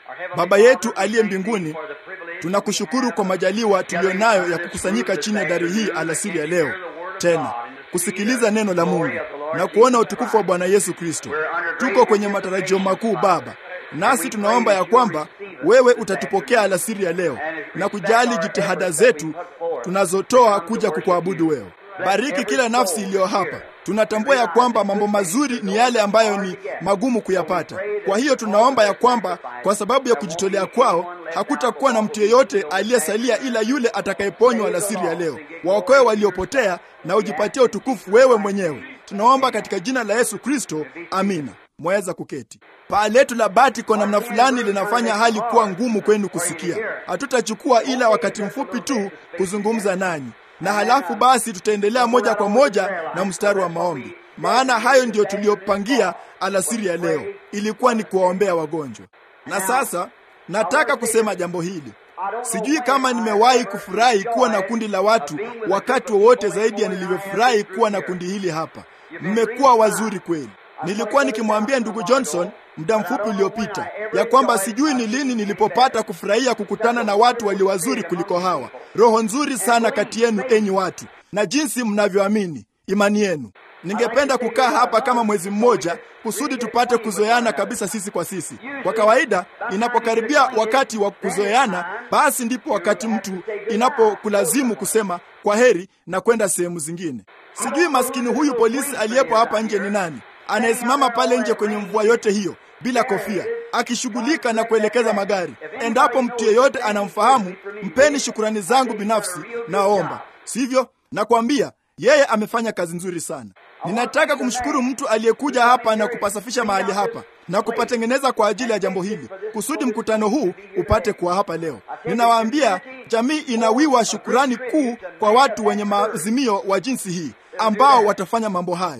Baba yetu aliye mbinguni, tunakushukuru kwa majaliwa tuliyonayo ya kukusanyika chini ya dari hii alasiri ya leo, tena kusikiliza neno la Mungu na kuona utukufu wa Bwana Yesu Kristo. Tuko kwenye matarajio makuu Baba, nasi tunaomba ya kwamba wewe utatupokea alasiri ya leo na kujali jitihada zetu tunazotoa kuja kukuabudu wewe. Bariki kila nafsi iliyo hapa. Tunatambua ya kwamba mambo mazuri ni yale ambayo ni magumu kuyapata. Kwa hiyo tunaomba ya kwamba kwa sababu ya kujitolea kwao hakutakuwa na mtu yeyote aliyesalia ila yule atakayeponywa alasiri ya leo. Waokoe waliopotea na ujipatie utukufu wewe mwenyewe. Tunaomba katika jina la Yesu Kristo, amina. Mwaweza kuketi. Paa letu la bati kwa namna fulani linafanya hali kuwa ngumu kwenu kusikia. Hatutachukua ila wakati mfupi tu kuzungumza nanyi na halafu basi tutaendelea moja kwa moja na mstari wa maombi, maana hayo ndiyo tuliyopangia alasiri ya leo, ilikuwa ni kuwaombea wagonjwa. Na sasa nataka kusema jambo hili. Sijui kama nimewahi kufurahi kuwa na kundi la watu wakati wowote zaidi ya nilivyofurahi kuwa na kundi hili hapa. Mmekuwa wazuri kweli. Nilikuwa nikimwambia ndugu Johnson muda mfupi uliopita ya kwamba sijui ni lini nilipopata kufurahia kukutana na watu walio wazuri kuliko hawa. Roho nzuri sana kati yenu, enyi watu, na jinsi mnavyoamini imani yenu. Ningependa kukaa hapa kama mwezi mmoja kusudi tupate kuzoeana kabisa sisi kwa sisi. Kwa kawaida, inapokaribia wakati wa kuzoeana, basi ndipo wakati mtu inapokulazimu kusema kwa heri na kwenda sehemu zingine. Sijui maskini huyu polisi aliyepo hapa nje ni nani, anayesimama pale nje kwenye mvua yote hiyo bila kofia akishughulika na kuelekeza magari. Endapo mtu yeyote anamfahamu, mpeni shukurani zangu binafsi, naomba. Sivyo? Nakwambia yeye amefanya kazi nzuri sana. Ninataka kumshukuru mtu aliyekuja hapa na kupasafisha mahali hapa na kupatengeneza kwa ajili ya jambo hili, kusudi mkutano huu upate kuwa hapa leo. Ninawaambia, jamii inawiwa shukurani kuu kwa watu wenye maazimio wa jinsi hii ambao watafanya mambo hayo.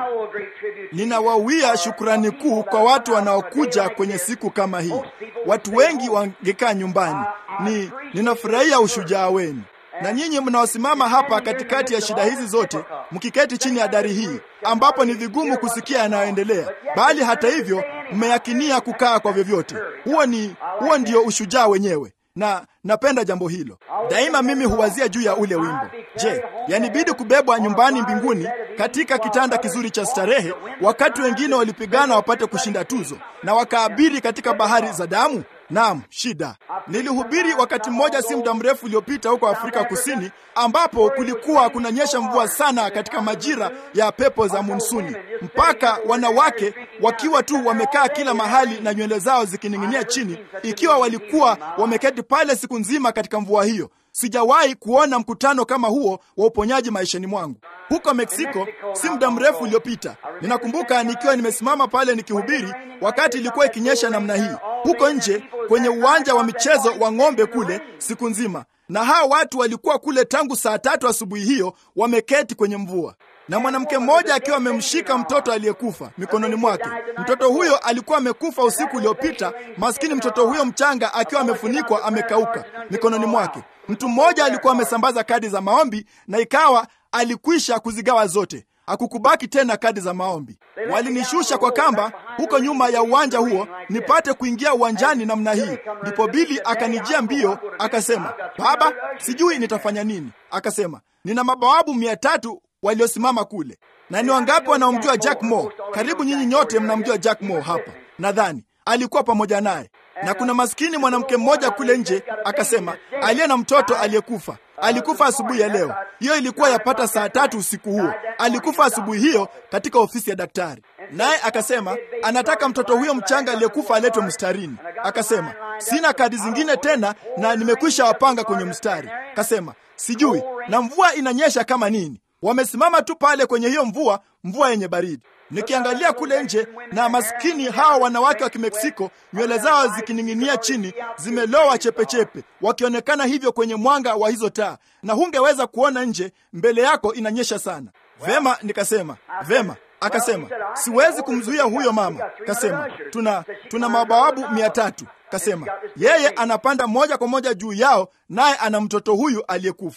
Ninawawia shukurani kuu kwa watu wanaokuja kwenye siku kama hii. Watu wengi wangekaa nyumbani. Ni ninafurahia ushujaa wenu, na nyinyi mnaosimama hapa katikati ya shida hizi zote, mkiketi chini ya dari hii ambapo ni vigumu kusikia yanayoendelea, bali hata hivyo mmeyakinia kukaa kwa vyovyote. Huo ni huo ndio ushujaa wenyewe na napenda jambo hilo daima. Mimi huwazia juu ya ule wimbo, je, yanibidi kubebwa nyumbani mbinguni katika kitanda kizuri cha starehe, wakati wengine walipigana wapate kushinda tuzo na wakaabiri katika bahari za damu? Naam, shida. Nilihubiri wakati mmoja si muda mrefu uliopita huko Afrika Kusini, ambapo kulikuwa kunanyesha mvua sana katika majira ya pepo za monsuni, mpaka wanawake wakiwa tu wamekaa kila mahali na nywele zao zikining'inia chini, ikiwa walikuwa wameketi pale siku nzima katika mvua hiyo. Sijawahi kuona mkutano kama huo wa uponyaji maishani mwangu. Huko Meksiko si muda mrefu uliopita, ninakumbuka nikiwa nimesimama pale nikihubiri, wakati ilikuwa ikinyesha namna hii, huko nje kwenye uwanja wa michezo wa ng'ombe kule siku nzima, na hao watu walikuwa kule tangu saa tatu asubuhi hiyo, wameketi kwenye mvua na mwanamke mmoja akiwa amemshika mtoto aliyekufa mikononi mwake. Mtoto huyo alikuwa amekufa usiku uliopita, maskini mtoto huyo mchanga akiwa amefunikwa, amekauka mikononi mwake. Mtu mmoja alikuwa amesambaza kadi za maombi na ikawa alikwisha kuzigawa zote, hakukubaki tena kadi za maombi. Walinishusha kwa kamba huko nyuma ya uwanja huo nipate kuingia uwanjani namna hii. Ndipo Bili akanijia mbio akasema, baba, sijui nitafanya nini. Akasema, nina mabawabu mia tatu waliosimama kule. Na ni wangapi wanaomjua Jack Moore? Karibu nyinyi nyote mnamjua Jack Moore hapa, nadhani alikuwa pamoja naye. Na kuna maskini mwanamke mmoja kule nje akasema, aliye na mtoto aliyekufa alikufa asubuhi ya leo. Hiyo ilikuwa yapata saa tatu usiku huo. Alikufa asubuhi hiyo katika ofisi ya daktari, naye akasema anataka mtoto huyo mchanga aliyekufa aletwe mstarini. Akasema sina kadi zingine tena na nimekwisha wapanga kwenye mstari. Akasema sijui, na mvua inanyesha kama nini. Wamesimama tu pale kwenye hiyo mvua, mvua yenye baridi. Nikiangalia kule nje na maskini hawa wanawake wa Kimeksiko, nywele zao zikining'inia chini, zimelowa chepechepe, wakionekana hivyo kwenye mwanga wa hizo taa, na hungeweza kuona nje, mbele yako inanyesha sana. Vema, nikasema vema. Akasema siwezi kumzuia huyo mama. Kasema tuna tuna mabawabu mia tatu. Kasema yeye anapanda moja kwa moja juu yao, naye ana mtoto huyu aliyekufa.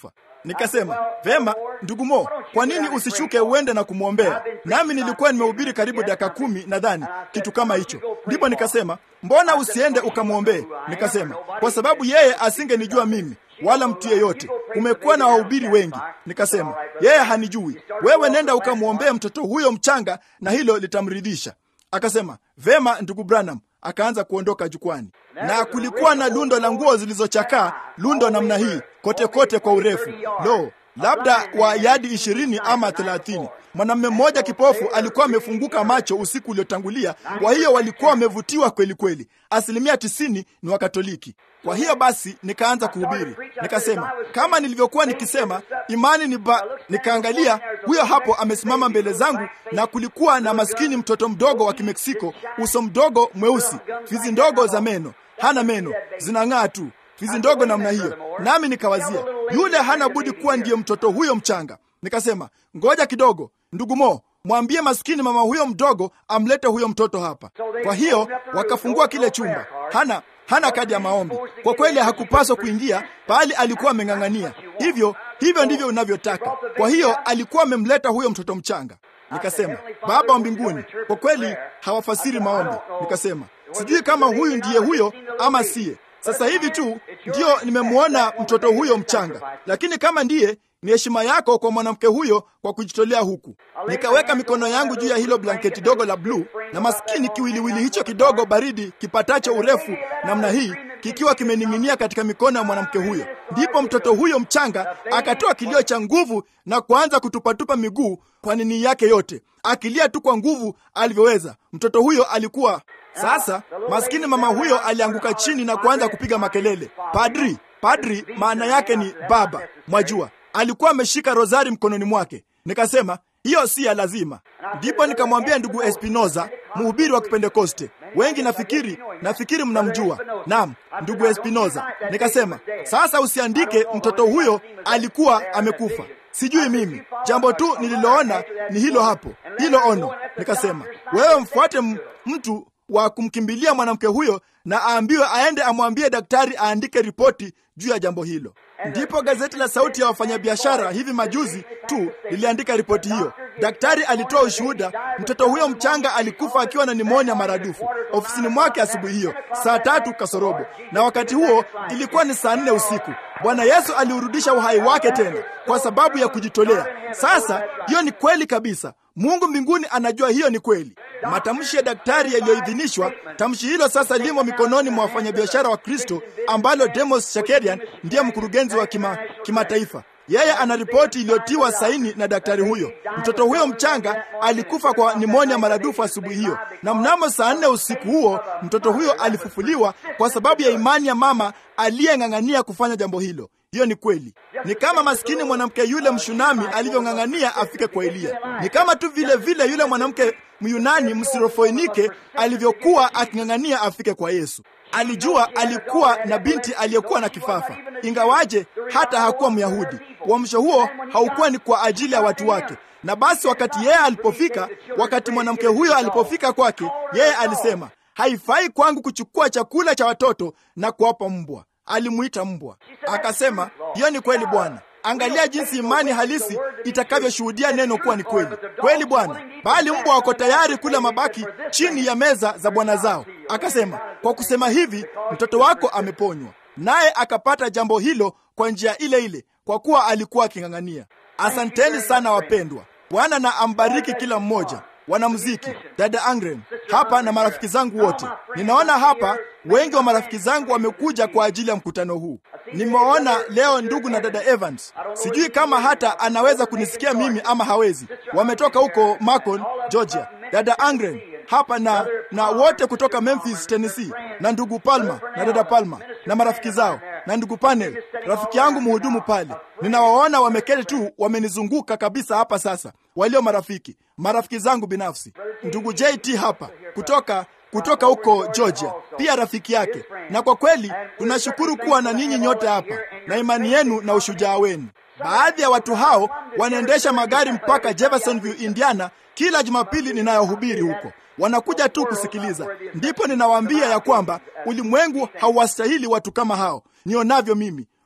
Nikasema, vema ndugu Mo, kwa nini usishuke uende na kumwombea? Nami nilikuwa nimehubiri karibu dakika kumi nadhani, kitu kama hicho. Ndipo nikasema, mbona usiende ukamwombee? Nikasema, kwa sababu yeye asingenijua mimi wala mtu yeyote. Kumekuwa na wahubiri wengi. Nikasema, yeye hanijui. Wewe nenda ukamwombee mtoto huyo mchanga, na hilo litamridhisha. Akasema, vema ndugu Branham. Akaanza kuondoka jukwani, na kulikuwa na lundo la nguo zilizochakaa, lundo namna hii kote kote kwa urefu, lo, labda wa yadi ishirini ama thelathini. Mwanamume mmoja kipofu alikuwa amefunguka macho usiku uliotangulia, kwa hiyo walikuwa wamevutiwa kweli kweli. Asilimia tisini ni Wakatoliki. Kwa hiyo basi nikaanza kuhubiri, nikasema kama nilivyokuwa nikisema, imani ni ba... Nikaangalia huyo hapo amesimama mbele zangu, na kulikuwa na maskini mtoto mdogo wa Kimeksiko, uso mdogo mweusi, fizi ndogo za meno, hana meno, zinang'aa tu fizi ndogo namna hiyo. Nami nikawazia yule hana budi kuwa ndiye mtoto huyo mchanga. Nikasema ngoja kidogo, ndugu Mo, mwambie maskini mama huyo mdogo amlete huyo mtoto hapa. Kwa hiyo wakafungua kile chumba. Hana hana kadi ya maombi. Kwa kweli hakupaswa kuingia, bali alikuwa ameng'ang'ania. Hivyo hivyo ndivyo unavyotaka. Kwa hiyo alikuwa amemleta huyo mtoto mchanga. Nikasema, Baba wa mbinguni, kwa kweli hawafasiri maombi. Nikasema, sijui kama huyu ndiye huyo ama siye. Sasa hivi tu ndiyo nimemwona mtoto huyo mchanga, lakini kama ndiye, ni heshima yako kwa mwanamke huyo kwa kujitolea huku. Nikaweka mikono yangu juu ya hilo blanketi dogo la bluu, na maskini kiwiliwili hicho kidogo baridi kipatacho urefu namna hii kikiwa kimening'inia katika mikono ya mwanamke huyo. Ndipo mtoto huyo mchanga akatoa kilio cha nguvu na kuanza kutupatupa miguu kwa nini yake yote, akilia tu kwa nguvu alivyoweza. Mtoto huyo alikuwa sasa maskini mama huyo alianguka chini na kuanza kupiga makelele. Padri, padri maana yake ni baba, mwajua. Alikuwa ameshika rozari mkononi mwake. Nikasema hiyo si ya lazima. Ndipo nikamwambia ndugu Espinoza, mhubiri wa Kipentekoste. Wengi nafikiri nafikiri mnamjua. Naam, ndugu Espinoza. Nikasema sasa usiandike mtoto huyo alikuwa amekufa. Sijui mimi, jambo tu nililoona ni hilo hapo, hilo ono. Nikasema wewe mfuate mtu wa kumkimbilia mwanamke huyo na aambiwe aende amwambie daktari aandike ripoti juu ya jambo hilo. Ndipo gazeti la Sauti ya Wafanyabiashara hivi majuzi tu liliandika ripoti hiyo. Daktari alitoa ushuhuda, mtoto huyo mchanga alikufa akiwa na nimonia maradufu ofisini mwake asubuhi hiyo saa tatu kasorobo, na wakati huo ilikuwa ni saa nne usiku. Bwana Yesu aliurudisha uhai wake tena kwa sababu ya kujitolea. Sasa hiyo ni kweli kabisa. Mungu mbinguni anajua hiyo ni kweli. Matamshi ya daktari yaliyoidhinishwa, tamshi hilo sasa limo mikononi mwa wafanyabiashara wa Kristo, ambalo Demos Shakarian ndiye mkurugenzi wa kima, kimataifa. Yeye ana ripoti iliyotiwa saini na daktari huyo. Mtoto huyo mchanga alikufa kwa nimonia maradufu asubuhi hiyo, na mnamo saa nne usiku huo mtoto huyo alifufuliwa kwa sababu ya imani ya mama aliyeng'ang'ania kufanya jambo hilo. Hiyo ni kweli. Ni kama maskini mwanamke yule Mshunami alivyong'ang'ania afike kwa Eliya. Ni kama tu vile vile yule mwanamke Myunani Msirofoenike alivyokuwa aking'ang'ania afike kwa Yesu. Alijua alikuwa na binti aliyekuwa na kifafa, ingawaje hata hakuwa Myahudi. Uamsho huo haukuwa ni kwa ajili ya watu wake. Na basi wakati yeye alipofika, wakati mwanamke huyo alipofika kwake, yeye alisema, haifai kwangu kuchukua chakula cha watoto na kuwapa mbwa. Alimuita mbwa. Akasema, hiyo ni kweli Bwana. Angalia jinsi imani halisi itakavyoshuhudia neno kuwa ni kweli kweli, Bwana. Bali mbwa wako tayari kula mabaki chini ya meza za bwana zao. Akasema, kwa kusema hivi mtoto wako ameponywa. Naye akapata jambo hilo kwa njia ile ile, kwa kuwa alikuwa aking'ang'ania. Asanteni sana wapendwa. Bwana na ambariki kila mmoja wanamuziki, dada Angren hapa na marafiki zangu wote. Ninaona hapa wengi wa marafiki zangu wamekuja kwa ajili ya mkutano huu. Nimeona leo ndugu na dada Evans, sijui kama hata anaweza kunisikia mimi ama hawezi. Wametoka huko Macon, Georgia. Dada Angren hapa na na wote kutoka Memphis, Tennessee, na ndugu Palma na dada Palma na marafiki zao na ndugu Panel, rafiki yangu mhudumu pale. Ninawaona wameketi tu, wamenizunguka kabisa hapa sasa, walio marafiki, marafiki zangu binafsi. Ndugu JT hapa kutoka kutoka huko Georgia, pia rafiki yake. Na kwa kweli tunashukuru kuwa na ninyi nyote hapa na imani yenu na ushujaa wenu. Baadhi ya watu hao wanaendesha magari mpaka Jeffersonville, Indiana, kila Jumapili ninayohubiri huko wanakuja tu kusikiliza. Ndipo ninawaambia ya kwamba ulimwengu hauwastahili watu kama hao nionavyo mimi.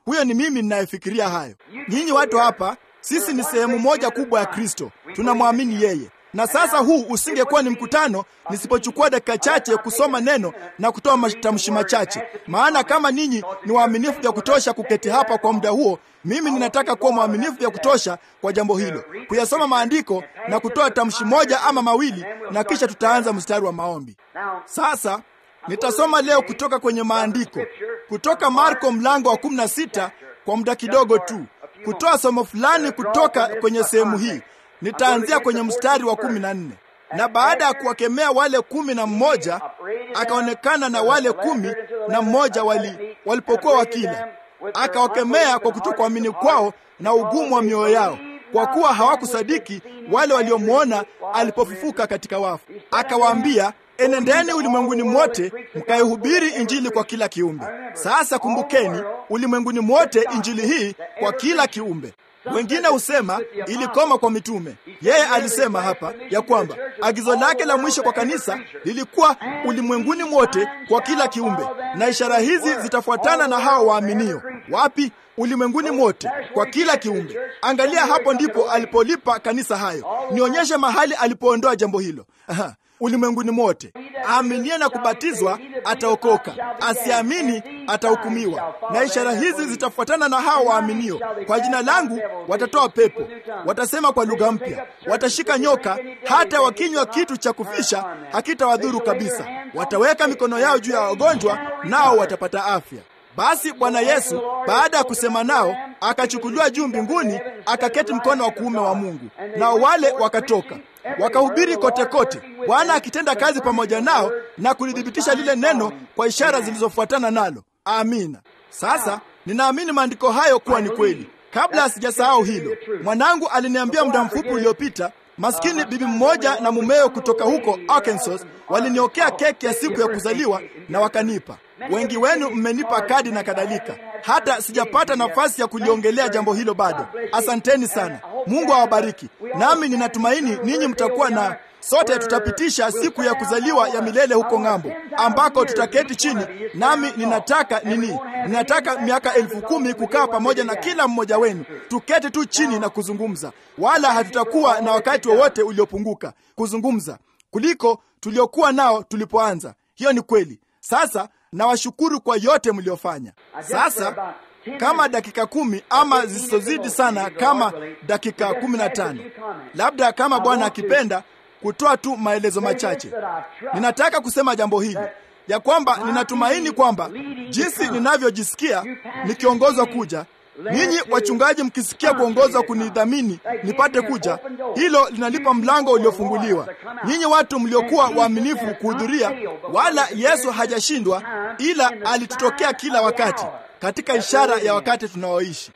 Huyo ni mimi ninayefikiria hayo. Nyinyi watu hapa, sisi ni sehemu moja kubwa ya Kristo, tunamwamini yeye. Na sasa huu usingekuwa ni mkutano nisipochukua dakika chache kusoma neno na kutoa matamshi machache, maana kama ninyi ni waaminifu vya kutosha kuketi hapa kwa muda huo, mimi ninataka kuwa mwaminifu vya kutosha kwa jambo hilo, kuyasoma maandiko na kutoa tamshi moja ama mawili, na kisha tutaanza mstari wa maombi. Sasa nitasoma leo kutoka kwenye maandiko, kutoka Marko mlango wa 16 kwa muda kidogo tu, kutoa somo fulani kutoka kwenye sehemu hii. Nitaanzia kwenye mstari wa kumi na nne. Na baada ya kuwakemea wale kumi na mmoja, akaonekana na wale kumi na mmoja wali, walipokuwa wakila, akawakemea kwa kutokuamini kwao na ugumu wa mioyo yao, kwa kuwa hawakusadiki wale waliomwona alipofufuka katika wafu. Akawaambia, enendeni ulimwenguni mwote mkaihubiri injili kwa kila kiumbe. Sasa kumbukeni, ulimwenguni mwote injili hii kwa kila kiumbe. Wengine husema ilikoma kwa mitume. Yeye alisema hapa ya kwamba agizo lake la mwisho kwa kanisa lilikuwa ulimwenguni mwote kwa kila kiumbe, na ishara hizi zitafuatana na hao waaminio. Wapi? Ulimwenguni mwote kwa kila kiumbe. Angalia, hapo ndipo alipolipa kanisa hayo. Nionyeshe mahali alipoondoa jambo hilo. Aha. Ulimwenguni mote, aaminie na kubatizwa ataokoka, asiamini atahukumiwa. Na ishara hizi zitafuatana na hao waaminio: kwa jina langu watatoa pepo, watasema kwa lugha mpya, watashika nyoka, hata wakinywa kitu cha kufisha hakitawadhuru kabisa, wataweka mikono yao juu ya wagonjwa, nao watapata afya. Basi Bwana Yesu baada ya kusema nao akachukuliwa juu mbinguni, akaketi mkono wa kuume wa Mungu. Nao wale wakatoka wakahubiri kote kote, Bwana akitenda kazi pamoja nao na kulithibitisha lile neno kwa ishara zilizofuatana nalo. Amina. Sasa ninaamini maandiko hayo kuwa ni kweli. Kabla sijasahau hilo, mwanangu aliniambia muda mfupi uliopita Maskini bibi mmoja na mumewe kutoka huko Arkansas waliniokea keki ya siku ya kuzaliwa na wakanipa. Wengi wenu mmenipa kadi na kadhalika. Hata sijapata nafasi ya kuliongelea jambo hilo bado. Asanteni sana, Mungu awabariki. Nami ninatumaini ninyi mtakuwa na sote tutapitisha siku ya kuzaliwa ya milele huko ng'ambo, ambako tutaketi chini. Nami ninataka nini? Ninataka miaka elfu kumi kukaa pamoja na kila mmoja wenu, tuketi tu chini na kuzungumza, wala hatutakuwa na wakati wowote uliopunguka kuzungumza kuliko tuliokuwa nao tulipoanza. Hiyo ni kweli. Sasa nawashukuru kwa yote mliofanya. Sasa kama dakika kumi ama zisizozidi sana, kama dakika kumi na tano labda, kama Bwana akipenda kutoa tu maelezo machache. Ninataka kusema jambo hili ya kwamba ninatumaini kwamba jinsi ninavyojisikia nikiongozwa kuja, ninyi wachungaji mkisikia kuongozwa kunidhamini nipate kuja, hilo linalipa mlango uliofunguliwa. Nyinyi watu mliokuwa waaminifu kuhudhuria, wala Yesu hajashindwa, ila alitutokea kila wakati katika ishara ya wakati tunaoishi.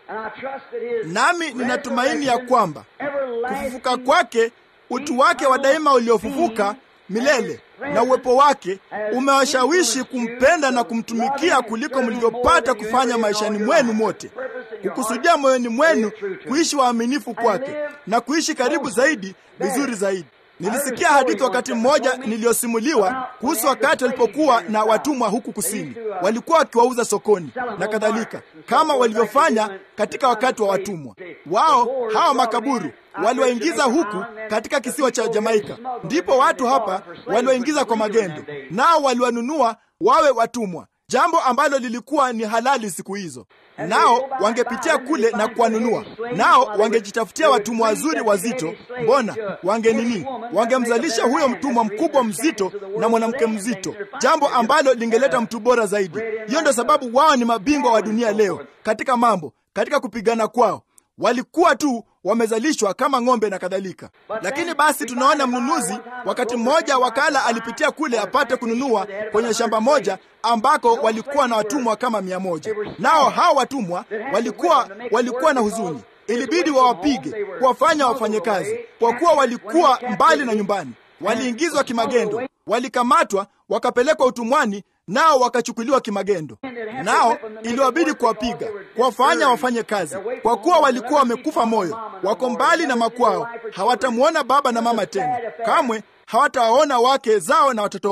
Nami ninatumaini ya kwamba kufufuka kwake utu wake wa daima uliofufuka milele na uwepo wake umewashawishi kumpenda na kumtumikia kuliko mlivyopata kufanya maishani mwenu mote, kukusudia moyoni mwenu kuishi waaminifu kwake na kuishi karibu zaidi, vizuri zaidi. Nilisikia hadithi wakati mmoja niliyosimuliwa kuhusu wakati walipokuwa na watumwa huku kusini, walikuwa wakiwauza sokoni na kadhalika, kama walivyofanya katika wakati wa watumwa wao. Hawa makaburu waliwaingiza huku katika kisiwa cha Jamaika, ndipo watu hapa waliwaingiza kwa magendo, nao waliwanunua wawe watumwa, jambo ambalo lilikuwa ni halali siku hizo. Nao wangepitia kule na kuwanunua, nao wangejitafutia watumwa wazuri wazito. Mbona wange nini? Wangemzalisha huyo mtumwa mkubwa mzito na mwanamke mzito, jambo ambalo lingeleta mtu bora zaidi. Hiyo ndio sababu wao ni mabingwa wa dunia leo katika mambo, katika kupigana kwao walikuwa tu wamezalishwa kama ng'ombe na kadhalika. Lakini basi tunaona mnunuzi, wakati mmoja wakala alipitia kule apate kununua kwenye shamba moja ambako walikuwa na watumwa kama mia moja. Nao hao watumwa walikuwa walikuwa na huzuni, ilibidi wawapige, kuwafanya wafanye kazi, kwa kuwa walikuwa mbali na nyumbani. Waliingizwa kimagendo, walikamatwa, wakapelekwa utumwani nao wakachukuliwa kimagendo, nao iliwabidi kuwapiga, kuwafanya wafanye kazi, kwa kuwa walikuwa wamekufa moyo, wako mbali na makwao, hawatamwona baba na mama tena, kamwe hawatawaona wake zao na watoto wao.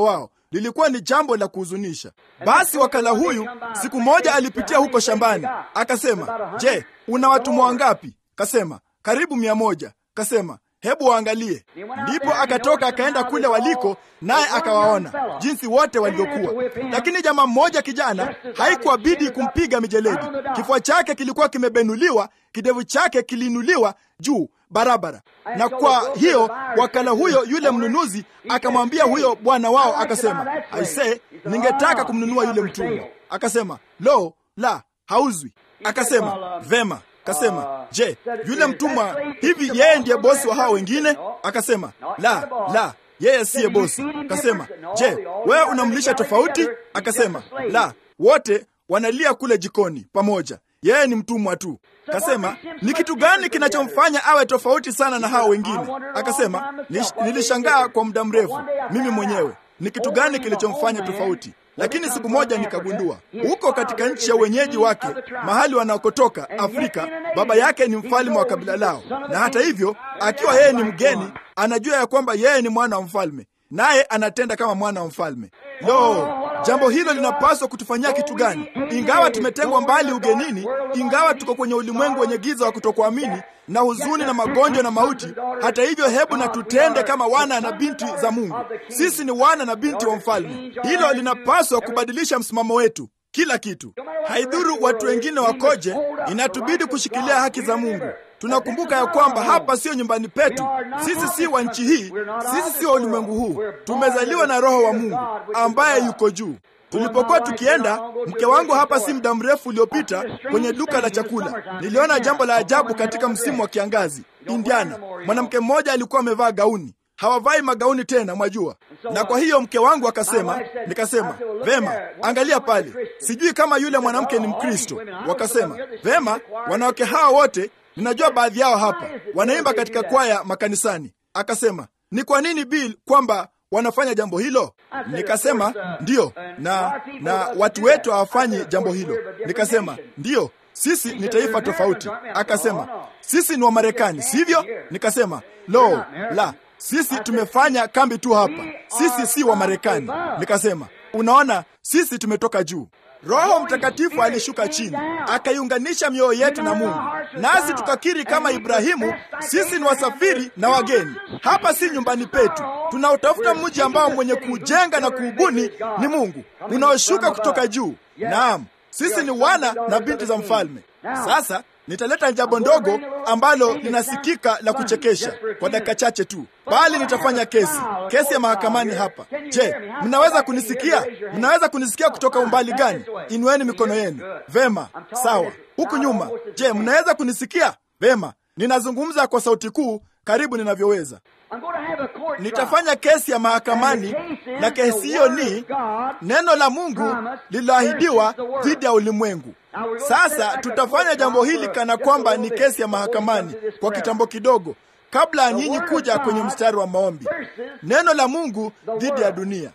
lilikuwa ni jambo la kuhuzunisha. Basi wakala huyu siku moja alipitia huko shambani, akasema, je, una watumwa wangapi? Kasema, karibu mia moja. Kasema, hebu waangalie. Ndipo akatoka akaenda kule waliko, naye akawaona jinsi wote walivyokuwa. Lakini jamaa mmoja kijana, haikuwabidi kumpiga mijeledi. Kifua chake kilikuwa kimebenuliwa, kidevu chake kiliinuliwa juu barabara. Na kwa hiyo wakala huyo, yule mnunuzi akamwambia huyo bwana wao, akasema, aisee, ningetaka kumnunua yule mtumwa. Akasema, lo, la, hauzwi. Akasema, vema Kasema, je, yule mtumwa hivi yeye ndiye bosi wa hao wengine? Akasema, la, la, yeye siye bosi. Kasema, je, wewe unamlisha tofauti? Akasema, la, wote wanalia kule jikoni pamoja, yeye ni mtumwa tu. Kasema, ni kitu gani kinachomfanya awe tofauti sana na hao wengine? Akasema, nilishangaa kwa muda mrefu mimi mwenyewe, ni kitu gani kilichomfanya tofauti lakini siku moja nikagundua huko katika nchi ya wenyeji wake, mahali wanakotoka Afrika, baba yake ni mfalme wa kabila lao, na hata hivyo, akiwa yeye ni mgeni, anajua ya kwamba yeye ni mwana wa mfalme, naye anatenda kama mwana wa mfalme. Lo, jambo hilo linapaswa kutufanyia kitu gani? Ingawa tumetengwa mbali ugenini, ingawa tuko kwenye ulimwengu wenye giza wa kutokuamini na huzuni na magonjwa na mauti, hata hivyo, hebu na tutende kama wana na binti za Mungu. Sisi ni wana na binti wa mfalme. Hilo linapaswa kubadilisha msimamo wetu kila kitu. Haidhuru watu wengine wakoje, inatubidi kushikilia haki za Mungu. Tunakumbuka ya kwamba hapa sio nyumbani petu. Sisi si wa nchi hii, sisi si wa ulimwengu huu. Tumezaliwa na Roho wa Mungu ambaye yuko juu. Tulipokuwa tukienda, mke wangu hapa si muda mrefu uliopita, kwenye duka la chakula, niliona jambo la ajabu katika msimu wa kiangazi Indiana. Mwanamke mmoja alikuwa amevaa gauni hawavai magauni tena, mwajua. Na kwa hiyo mke wangu akasema, nikasema vema, angalia pale, sijui kama yule mwanamke ni Mkristo. Wakasema vema, wanawake hawa wote ninajua baadhi yao hapa wanaimba katika kwaya makanisani. Akasema ni kwa nini Bill kwamba wanafanya jambo hilo? Nikasema ndiyo, na na watu wetu hawafanyi jambo hilo. Nikasema ndiyo, sisi ni taifa tofauti. Akasema sisi ni Wamarekani, sivyo? Nikasema lo, la sisi tumefanya kambi tu hapa, sisi si wa Marekani. Nikasema unaona, sisi tumetoka juu. Roho Mtakatifu alishuka chini akaiunganisha mioyo yetu na Mungu, nasi tukakiri kama Ibrahimu, sisi ni wasafiri na wageni. Hapa si nyumbani petu, tunautafuta mji ambao mwenye kuujenga na kuubuni ni Mungu unaoshuka kutoka juu. Naam, sisi ni wana na binti za mfalme. Sasa nitaleta jambo ndogo ambalo linasikika la kuchekesha kwa dakika chache tu, bali nitafanya kesi, kesi ya mahakamani hapa. Je, mnaweza kunisikia? Mnaweza kunisikia kutoka umbali gani? Inueni mikono yenu. Vema, sawa. Huku nyuma, je, mnaweza kunisikia? Vema, ninazungumza kwa sauti kuu karibu ninavyoweza. Nitafanya kesi ya mahakamani, na kesi hiyo ni neno la Mungu lililoahidiwa dhidi ya ulimwengu. Sasa tutafanya jambo hili kana kwamba ni kesi ya mahakamani kwa kitambo kidogo, kabla ya nyinyi kuja kwenye mstari wa maombi. Neno la Mungu dhidi ya dunia.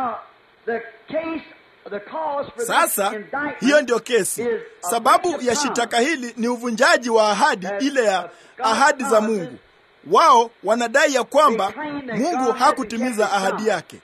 Sasa hiyo ndiyo kesi. Sababu ya shitaka hili ni uvunjaji wa ahadi ile ya ahadi za Mungu. Wao wanadai ya kwamba Mungu hakutimiza ahadi yake.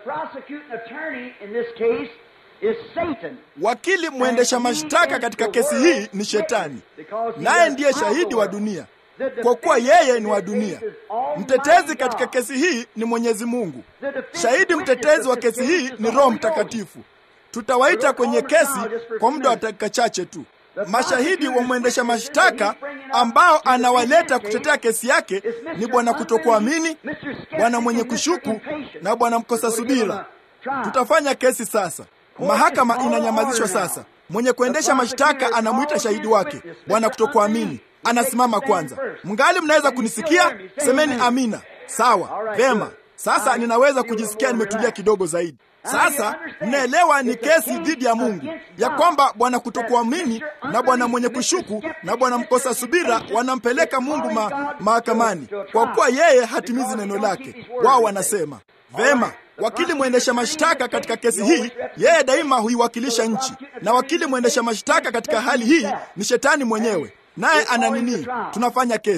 Wakili mwendesha mashtaka katika kesi hii ni Shetani, naye ndiye shahidi wa dunia, kwa kuwa yeye ni wa dunia. Mtetezi katika kesi hii ni Mwenyezi Mungu. Shahidi mtetezi wa kesi hii ni Roho Mtakatifu. Tutawaita kwenye kesi kwa muda wa dakika chache tu. Mashahidi wa mwendesha mashtaka ambao anawaleta kutetea kesi yake ni bwana kutokuamini, bwana mwenye kushuku na bwana mkosa subira. Tutafanya kesi sasa. Mahakama inanyamazishwa sasa. Mwenye kuendesha mashtaka anamwita shahidi wake, bwana kutokuamini anasimama kwanza. Mngali mnaweza kunisikia? Semeni amina. Sawa, vema. Sasa ninaweza kujisikia nimetulia kidogo zaidi. Sasa mnaelewa ni kesi dhidi ya Mungu, ya kwamba bwana kutokuamini na bwana mwenye kushuku na bwana mkosa subira wanampeleka Mungu ma, mahakamani kwa kuwa yeye hatimizi neno lake. Wao wanasema vema. Wakili mwendesha mashtaka katika kesi hii, yeye daima huiwakilisha nchi, na wakili mwendesha mashtaka katika hali hii ni shetani mwenyewe, naye ana nini? Tunafanya kesi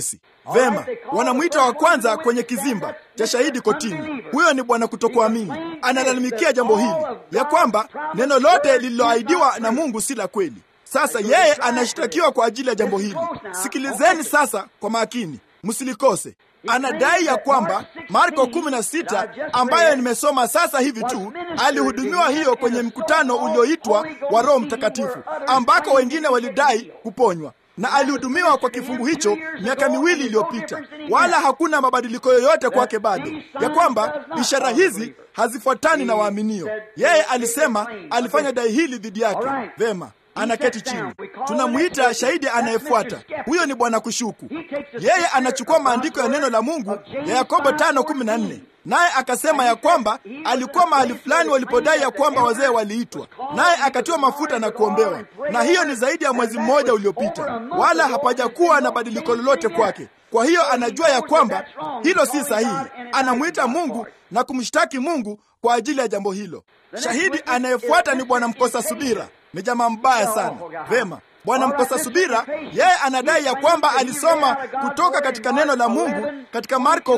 Vema, wanamwita wa kwanza kwenye kizimba cha shahidi kotini. Huyo ni bwana kutokuamini, analalamikia jambo hili ya kwamba neno lote lililoahidiwa na Mungu si la kweli. Sasa yeye anashtakiwa kwa ajili ya jambo hili. Sikilizeni sasa kwa makini, msilikose. Anadai ya kwamba Marko 16 ambayo nimesoma sasa hivi tu, alihudumiwa hiyo kwenye mkutano ulioitwa wa Roho Mtakatifu, ambako wengine walidai kuponywa na alihudumiwa kwa kifungu hicho miaka miwili iliyopita, wala hakuna mabadiliko yoyote kwake bado, ya kwamba ishara hizi hazifuatani na waaminio. Yeye alisema alifanya dai hili dhidi yake. Vema, anaketi chini, tunamwita shahidi anayefuata. Huyo ni bwana kushuku. Yeye anachukua maandiko ya neno la Mungu ya Yakobo 5:14 naye akasema ya kwamba alikuwa mahali fulani walipodai ya kwamba wazee waliitwa, naye akatiwa mafuta na kuombewa, na hiyo ni zaidi ya mwezi mmoja uliopita, wala hapajakuwa na badiliko lolote kwake. Kwa hiyo anajua ya kwamba hilo si sahihi. Anamwita Mungu na kumshtaki Mungu kwa ajili ya jambo hilo. Shahidi anayefuata ni bwana mkosa subira. Ni jamaa mbaya sana. Vema, bwana mkosa subira, yeye anadai ya kwamba alisoma kutoka katika neno la Mungu katika Marko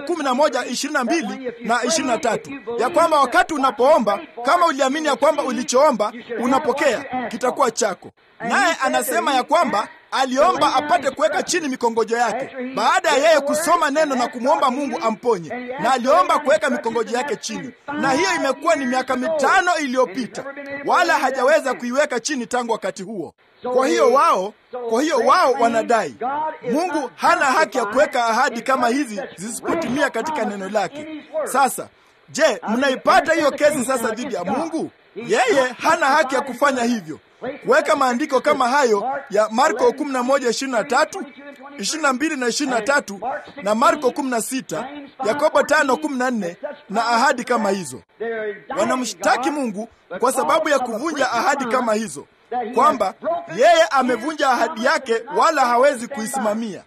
11:22 na 23, ya kwamba wakati unapoomba, kama uliamini ya kwamba ulichoomba unapokea, kitakuwa chako. Naye anasema ya kwamba aliomba apate kuweka chini mikongojo yake baada ya yeye kusoma neno na kumwomba Mungu amponye, na aliomba kuweka mikongojo yake chini, na hiyo imekuwa ni miaka mitano iliyopita, wala hajaweza kuiweka chini tangu wakati huo. Kwa hiyo wao, kwa hiyo wao wanadai Mungu hana haki ya kuweka ahadi kama hizi zisipotimia katika neno lake. Sasa je, mnaipata hiyo kesi sasa dhidi ya Mungu? Yeye hana haki ya kufanya hivyo kuweka maandiko kama hayo ya Marko 11:23, 22 na 23 na Marko 16, Yakobo 5:14 na ahadi kama hizo. Wanamshtaki Mungu kwa sababu ya kuvunja ahadi kama hizo, kwamba yeye amevunja ahadi yake wala hawezi kuisimamia.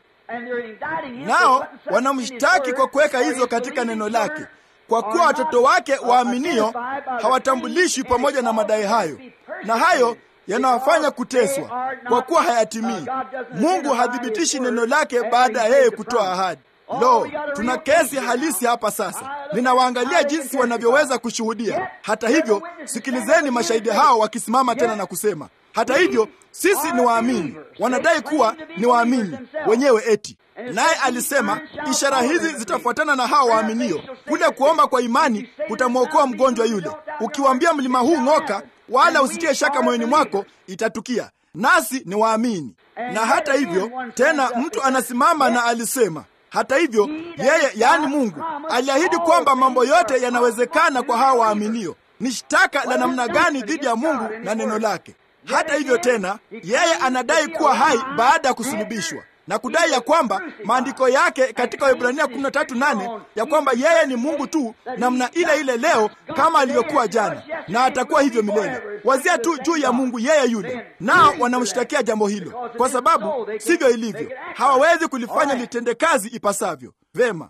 Nao wanamshtaki kwa kuweka hizo katika neno lake, kwa kuwa watoto wake waaminio hawatambulishwi pamoja na madai hayo, na hayo yanawafanya kuteswa kwa kuwa hayatimii. Mungu hathibitishi neno lake baada ya yeye kutoa ahadi. Lo, tuna kesi halisi hapa sasa. Ninawaangalia jinsi wanavyoweza kushuhudia. Hata hivyo, sikilizeni mashahidi hao wakisimama tena na kusema, hata hivyo sisi ni waamini. Wanadai kuwa ni waamini wenyewe eti naye alisema ishara hizi zitafuatana na hao waaminio. Kule kuomba kwa imani kutamwokoa mgonjwa yule. Ukiwaambia mlima huu ng'oka, wala usitie shaka moyoni mwako, itatukia. Nasi ni waamini. Na hata hivyo tena, mtu anasimama na alisema, hata hivyo yeye, yaani Mungu, aliahidi kwamba mambo yote yanawezekana kwa hao waaminio. Ni shtaka la namna gani dhidi ya Mungu na neno lake? Hata hivyo tena, yeye anadai kuwa hai baada ya kusulubishwa na kudai ya kwamba maandiko yake katika Waebrania 13:8 ya kwamba yeye ni Mungu tu namna ile ile leo kama alivyokuwa jana na atakuwa hivyo milele. Wazia tu juu ya Mungu yeye yule, nao wanamshtakia jambo hilo kwa sababu sivyo ilivyo. Hawawezi kulifanya litende kazi ipasavyo. Vema,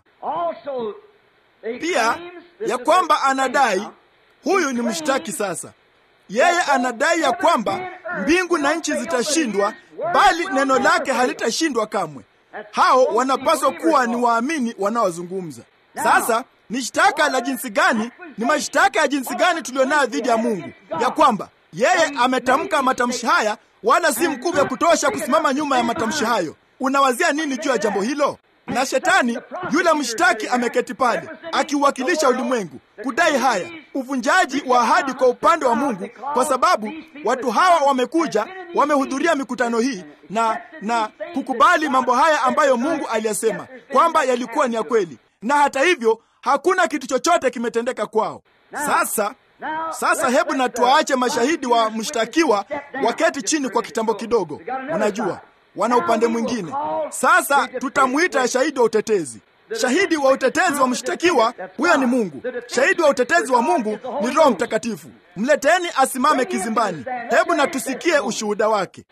pia ya kwamba anadai huyu ni mshtaki sasa yeye anadai ya kwamba mbingu na nchi zitashindwa, bali neno lake halitashindwa kamwe. Hao wanapaswa kuwa ni waamini wanaozungumza. Sasa ni shtaka la jinsi gani? Ni mashtaka ya jinsi gani tulionayo dhidi ya Mungu, ya kwamba yeye ametamka matamshi haya, wala si mkuu ya kutosha kusimama nyuma ya matamshi hayo. Unawazia nini juu ya jambo hilo? Na shetani yule mshtaki ameketi pale akiuwakilisha ulimwengu kudai haya, uvunjaji wa ahadi kwa upande wa Mungu, kwa sababu watu hawa wamekuja, wamehudhuria mikutano hii na na kukubali mambo haya ambayo Mungu aliyasema kwamba yalikuwa ni ya kweli, na hata hivyo hakuna kitu chochote kimetendeka kwao. Sasa sasa, hebu na tuwaache mashahidi wa mshtakiwa waketi chini kwa kitambo kidogo. Unajua wana upande mwingine. Sasa tutamwita shahidi wa utetezi. Shahidi wa utetezi wa mshtakiwa huyo ni Mungu. Shahidi wa utetezi wa Mungu ni Roho Mtakatifu. Mleteni asimame kizimbani, hebu na tusikie ushuhuda wake.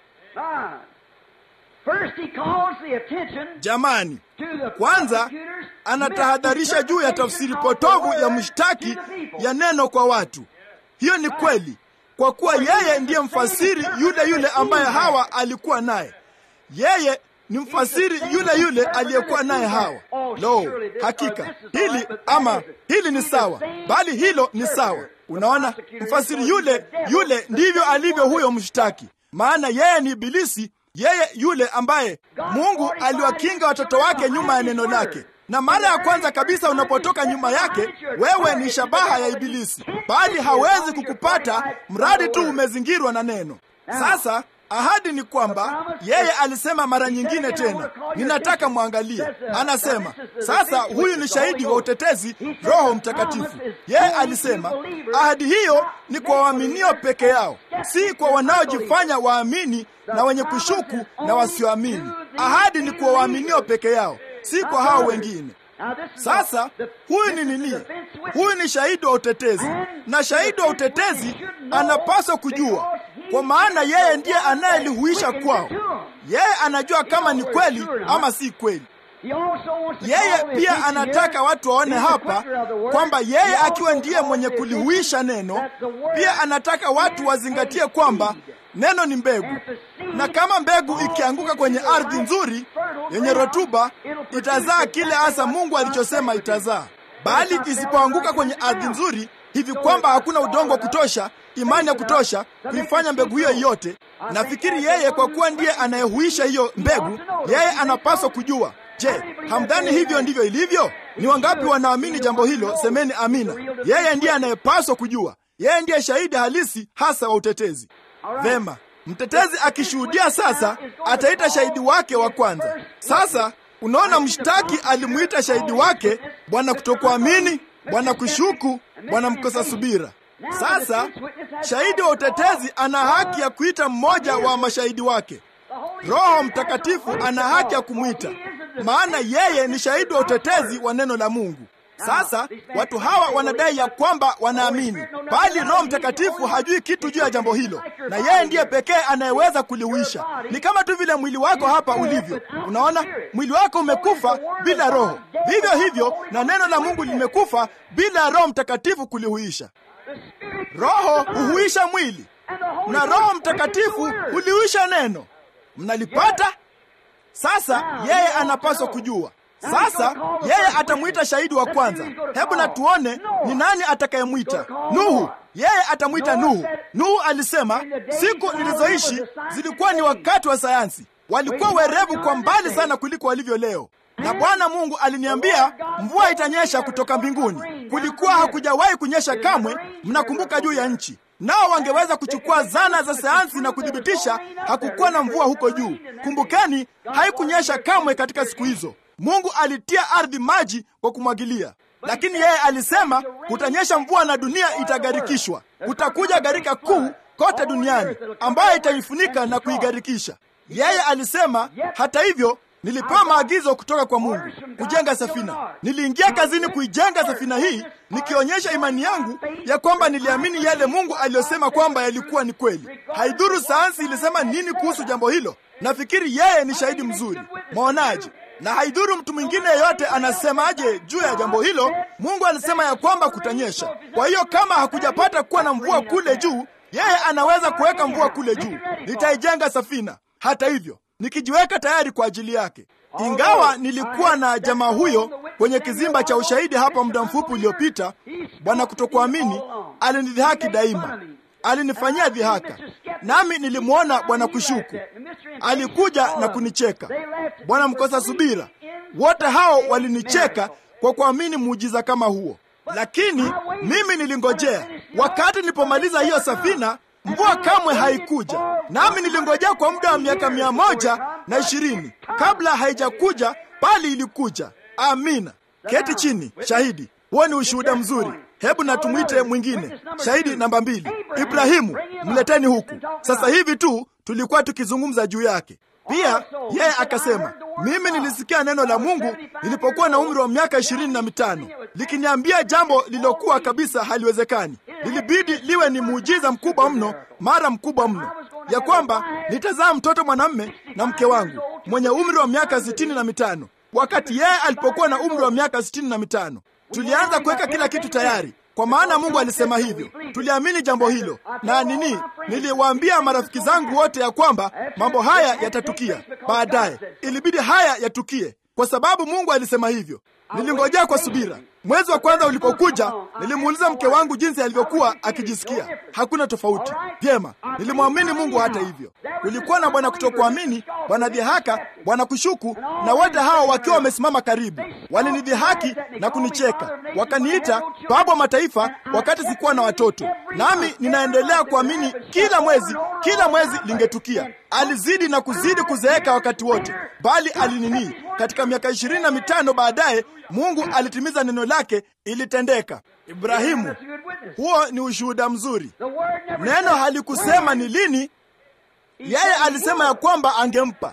Jamani, kwanza anatahadharisha juu ya tafsiri potovu ya mshtaki ya neno kwa watu. Hiyo ni kweli, kwa kuwa yeye ndiye mfasiri yule yule ambaye Hawa alikuwa naye. Yeye ni mfasiri yule yule aliyekuwa naye Hawa. Lo, hakika hili ama hili ni sawa, bali hilo ni sawa. Unaona, mfasiri yule yule ndivyo alivyo huyo mshtaki, maana yeye ni Ibilisi, yeye yule ambaye Mungu aliwakinga watoto wake nyuma ya neno lake na mara ya kwanza kabisa unapotoka nyuma yake, wewe ni shabaha ya Ibilisi, bali hawezi kukupata mradi tu umezingirwa na neno. Sasa ahadi ni kwamba yeye alisema mara nyingine tena, ninataka mwangalie. Anasema sasa, huyu ni shahidi wa utetezi, Roho Mtakatifu. Yeye alisema ahadi hiyo ni kwa waaminio peke yao, si kwa wanaojifanya waamini na wenye kushuku na wasioamini. Ahadi ni kwa waaminio peke yao si kwa hao wengine. Sasa huyu ni nini? Huyu ni shahidi wa utetezi, na shahidi wa utetezi anapaswa kujua, kwa maana yeye ndiye anayelihuisha kwao. Yeye anajua kama ni kweli ama si kweli. Yeye pia anataka watu waone hapa kwamba yeye akiwa ndiye mwenye kulihuisha neno, pia anataka watu wazingatie kwamba neno ni mbegu, na kama mbegu ikianguka kwenye ardhi nzuri yenye rutuba, itazaa kile hasa Mungu alichosema itazaa. Bali isipoanguka kwenye ardhi nzuri hivi kwamba hakuna udongo wa kutosha, imani ya kutosha kuifanya mbegu hiyo yote, nafikiri yeye, kwa kuwa ndiye anayehuisha hiyo mbegu, yeye anapaswa kujua. Je, hamdhani hivyo ndivyo ilivyo? Ni wangapi wanaamini jambo hilo? Semeni amina. Yeye ndiye anayepaswa kujua. Yeye ndiye shahidi halisi hasa wa utetezi. Vema, mtetezi akishuhudia sasa, ataita shahidi wake wa kwanza. Sasa unaona, mshtaki alimuita shahidi wake bwana kutokuamini, bwana kushuku, bwana mkosa subira. Sasa shahidi wa utetezi ana haki ya kuita mmoja wa mashahidi wake. Roho Mtakatifu ana haki ya kumwita, maana yeye ni shahidi wa utetezi wa neno la Mungu. Sasa watu hawa wanadai ya kwamba wanaamini, bali Roho Mtakatifu hajui kitu juu ya jambo hilo, na yeye ndiye pekee anayeweza kuliuisha. Ni kama tu vile mwili wako hapa ulivyo. Unaona, mwili wako umekufa bila Roho, vivyo hivyo na neno la Mungu limekufa bila Roho Mtakatifu kulihuisha. Roho huhuisha mwili na Roho Mtakatifu hulihuisha neno. Mnalipata? Sasa yeye anapaswa kujua sasa yeye atamwita shahidi wa kwanza. Hebu na tuone ni nani atakayemwita. Nuhu, yeye atamwita Nuhu. Nuhu alisema siku nilizoishi zilikuwa ni wakati wa sayansi, walikuwa werevu kwa mbali sana kuliko walivyo leo, na Bwana Mungu aliniambia mvua itanyesha kutoka mbinguni. Kulikuwa hakujawahi kunyesha kamwe, mnakumbuka, juu ya nchi nao wangeweza kuchukua zana za sayansi na kuthibitisha hakukuwa na mvua huko juu. Kumbukeni, haikunyesha kamwe katika siku hizo. Mungu alitia ardhi maji kwa kumwagilia, lakini yeye alisema kutanyesha mvua na dunia itagarikishwa. Kutakuja gharika kuu kote duniani ambayo itaifunika na kuigarikisha. Yeye alisema, hata hivyo nilipewa maagizo kutoka kwa Mungu kujenga safina. Niliingia kazini kuijenga safina hii nikionyesha imani yangu ya kwamba niliamini yale Mungu aliyosema kwamba yalikuwa ni kweli. Haidhuru sayansi ilisema nini kuhusu jambo hilo, nafikiri yeye ni shahidi mzuri. Mwaonaje? na haidhuru mtu mwingine yeyote anasemaje juu ya jambo hilo. Mungu alisema ya kwamba kutanyesha. Kwa hiyo kama hakujapata kuwa na mvua kule juu, yeye anaweza kuweka mvua kule juu. Nitaijenga safina, hata hivyo nikijiweka tayari kwa ajili yake. Ingawa nilikuwa na jamaa huyo kwenye kizimba cha ushahidi hapa muda mfupi uliopita, bwana kutokuamini alinidhihaki daima, alinifanyia dhihaka, nami nilimwona bwana kushuku alikuja na kunicheka, bwana mkosa subira. Wote hao walinicheka kwa kuamini muujiza kama huo, lakini mimi nilingojea. Wakati nilipomaliza hiyo safina, mvua kamwe haikuja, nami nilingojea kwa muda wa miaka mia moja na ishirini kabla haijakuja, bali ilikuja. Amina. Keti chini, shahidi. Huo ni ushuhuda mzuri. Hebu na tumwite mwingine, shahidi namba mbili. Ibrahimu, mleteni huku. Sasa hivi tu tulikuwa tukizungumza juu yake. Pia yeye akasema, mimi nilisikia neno la Mungu nilipokuwa na umri wa miaka ishirini na mitano likiniambia jambo lilokuwa kabisa haliwezekani. Lilibidi liwe ni muujiza mkubwa mno, mara mkubwa mno, ya kwamba nitazaa mtoto mwanamme na mke wangu mwenye umri wa miaka sitini na mitano wakati yeye alipokuwa na umri wa miaka sitini na mitano Tulianza kuweka kila kitu tayari kwa maana Mungu alisema hivyo. Tuliamini jambo hilo, na nini, niliwaambia marafiki zangu wote ya kwamba mambo haya yatatukia baadaye. Ilibidi haya yatukie kwa sababu Mungu alisema hivyo. Nilingojea kwa subira. Mwezi wa kwanza ulipokuja, nilimuuliza mke wangu jinsi alivyokuwa akijisikia. Hakuna tofauti. Vyema, nilimwamini Mungu. Hata hivyo, kulikuwa na bwana kutokuamini, bwana dhihaka, bwana kushuku, na wote hao wakiwa wamesimama karibu, walinidhihaki na kunicheka, wakaniita baba wa mataifa wakati sikuwa na watoto. Nami ninaendelea kuamini kila mwezi, kila mwezi lingetukia. Alizidi na kuzidi kuzeeka wakati wote, bali alinini, katika miaka ishirini na mitano baadaye Mungu alitimiza neno lake, ilitendeka. Ibrahimu, huo ni ushuhuda mzuri. Neno halikusema ni lini. Yeye alisema ya kwamba angempa.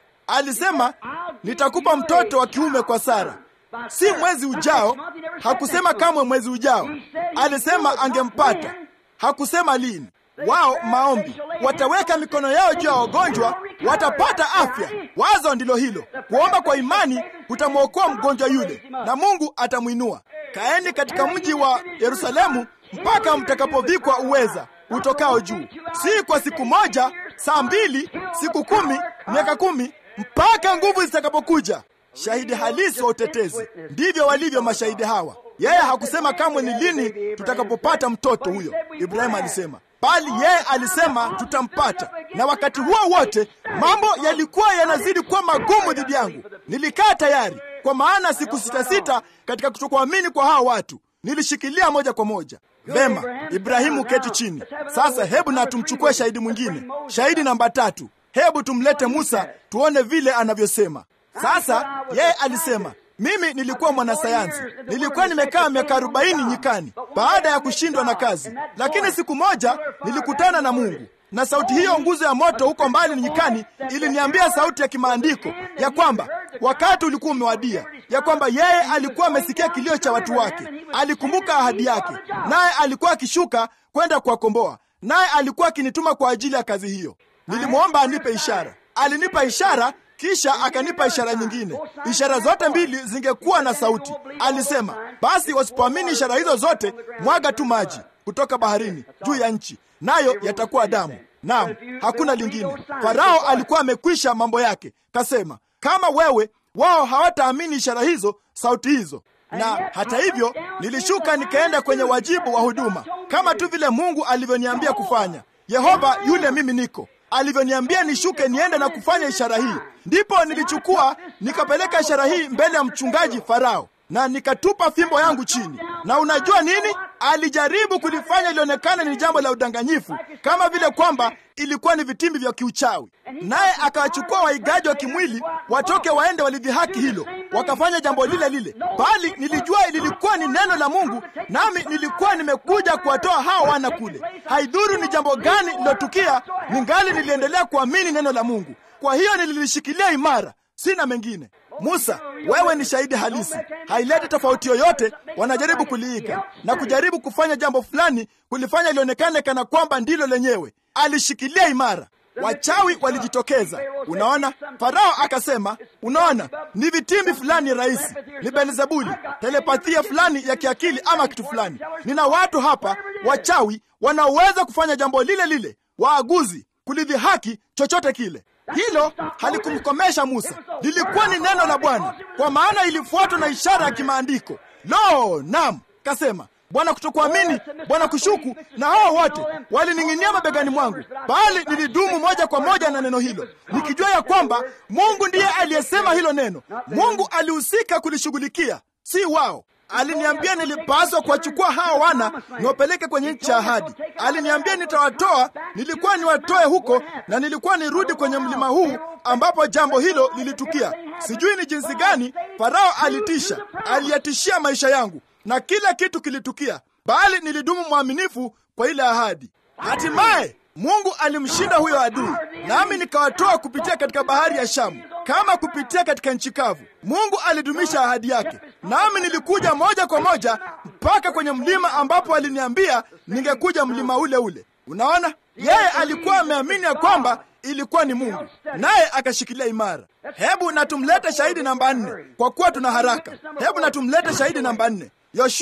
Alisema nitakupa mtoto wa kiume kwa Sara, si mwezi ujao. Hakusema kamwe mwezi ujao, alisema angempata. Hakusema lini. Wao maombi, wataweka mikono yao juu ya wagonjwa, watapata afya. Wazo ndilo hilo. Kuomba kwa imani kutamwokoa mgonjwa yule, na Mungu atamwinua. Kaeni katika mji wa Yerusalemu mpaka mtakapovikwa uweza utokao juu, si kwa siku moja, saa mbili, siku kumi, miaka kumi, mpaka nguvu zitakapokuja. Shahidi halisi wa utetezi. Ndivyo walivyo mashahidi hawa. Yeye hakusema kamwe ni lini tutakapopata mtoto huyo, Ibrahimu alisema bali yeye alisema tutampata. Na wakati huo wote mambo yalikuwa yanazidi kuwa magumu dhidi yangu. Nilikaa tayari, kwa maana siku sita sita katika kutokuamini kwa hao watu nilishikilia moja kwa moja. Vema, Ibrahimu, keti chini sasa. Hebu na tumchukue shahidi mwingine, shahidi namba tatu. Hebu tumlete Musa tuone vile anavyosema. Sasa yeye alisema mimi nilikuwa mwanasayansi, nilikuwa nimekaa miaka arobaini nyikani baada ya kushindwa na kazi, lakini siku moja nilikutana na Mungu na sauti hiyo, nguzo ya moto huko mbali nyikani, iliniambia sauti ya kimaandiko ya kwamba wakati ulikuwa umewadia, ya kwamba yeye alikuwa amesikia kilio cha watu wake, alikumbuka ahadi yake, naye alikuwa akishuka kwenda kuwakomboa, naye alikuwa akinituma kwa ajili ya kazi hiyo. Nilimwomba anipe ishara, alinipa ishara kisha akanipa ishara nyingine. Ishara zote mbili zingekuwa na sauti. Alisema, basi wasipoamini ishara hizo zote, mwaga tu maji kutoka baharini juu ya nchi, nayo yatakuwa damu. Naam, hakuna lingine. Farao alikuwa amekwisha mambo yake, kasema, kama wewe wao hawataamini ishara hizo, sauti hizo na hata hivyo nilishuka nikaenda kwenye wajibu wa huduma kama tu vile Mungu alivyoniambia kufanya. Yehova yule mimi niko alivyoniambia nishuke niende na kufanya ishara hii. Ndipo nilichukua nikapeleka ishara hii mbele ya mchungaji Farao na nikatupa fimbo yangu chini. Na unajua nini? Alijaribu kulifanya ilionekana ni jambo la udanganyifu, kama vile kwamba ilikuwa ni vitimbi vya kiuchawi, naye akawachukua waigaji wa kimwili watoke waende walidhihaki hilo, wakafanya jambo lile lile, bali nilijua lilikuwa ni neno la Mungu, nami nilikuwa nimekuja kuwatoa hao wana kule. Haidhuru ni jambo gani lilotukia, ningali niliendelea kuamini neno la Mungu. Kwa hiyo nililishikilia imara, sina mengine. Musa, wewe ni shahidi halisi. Haileti tofauti yoyote. Wanajaribu kuliiga na kujaribu kufanya jambo fulani, kulifanya lionekane kana kwamba ndilo lenyewe. Alishikilia imara. Wachawi walijitokeza. Unaona, Farao akasema, unaona, ni vitimbi fulani rahisi, ni Belzebuli, telepathia fulani ya kiakili ama kitu fulani. Nina watu hapa wachawi wanaoweza kufanya jambo lile lile, waaguzi, kulidhihaki chochote kile. Hilo halikumkomesha Musa, lilikuwa ni neno la Bwana, kwa maana ilifuatwa na ishara ya kimaandiko. Lo, nam, kasema Bwana kutokuamini, Bwana kushuku, na hao wote walining'inia mabegani mwangu, bali nilidumu moja kwa moja na neno hilo, nikijua ya kwamba Mungu ndiye aliyesema hilo neno. Mungu alihusika kulishughulikia, si wao. Aliniambia nilipaswa kuwachukua hawa wana niwapeleke kwenye nchi ya ahadi. Aliniambia nitawatoa, nilikuwa niwatoe huko, na nilikuwa nirudi kwenye mlima huu ambapo jambo hilo lilitukia. Sijui ni jinsi gani Farao alitisha, aliyatishia maisha yangu na kila kitu kilitukia, bali nilidumu mwaminifu kwa ile ahadi. Hatimaye Mungu alimshinda huyo adui, nami nikawatoa kupitia katika bahari ya Shamu kama kupitia katika nchi kavu. Mungu alidumisha ahadi yake, nami nilikuja moja kwa moja mpaka kwenye mlima ambapo aliniambia ningekuja, mlima ule ule. Unaona, yeye alikuwa ameamini ya kwamba ilikuwa ni Mungu, naye akashikilia imara. Hebu na tumlete shahidi namba nne, kwa kuwa tuna haraka. Hebu na tumlete shahidi namba nne. Yoshua,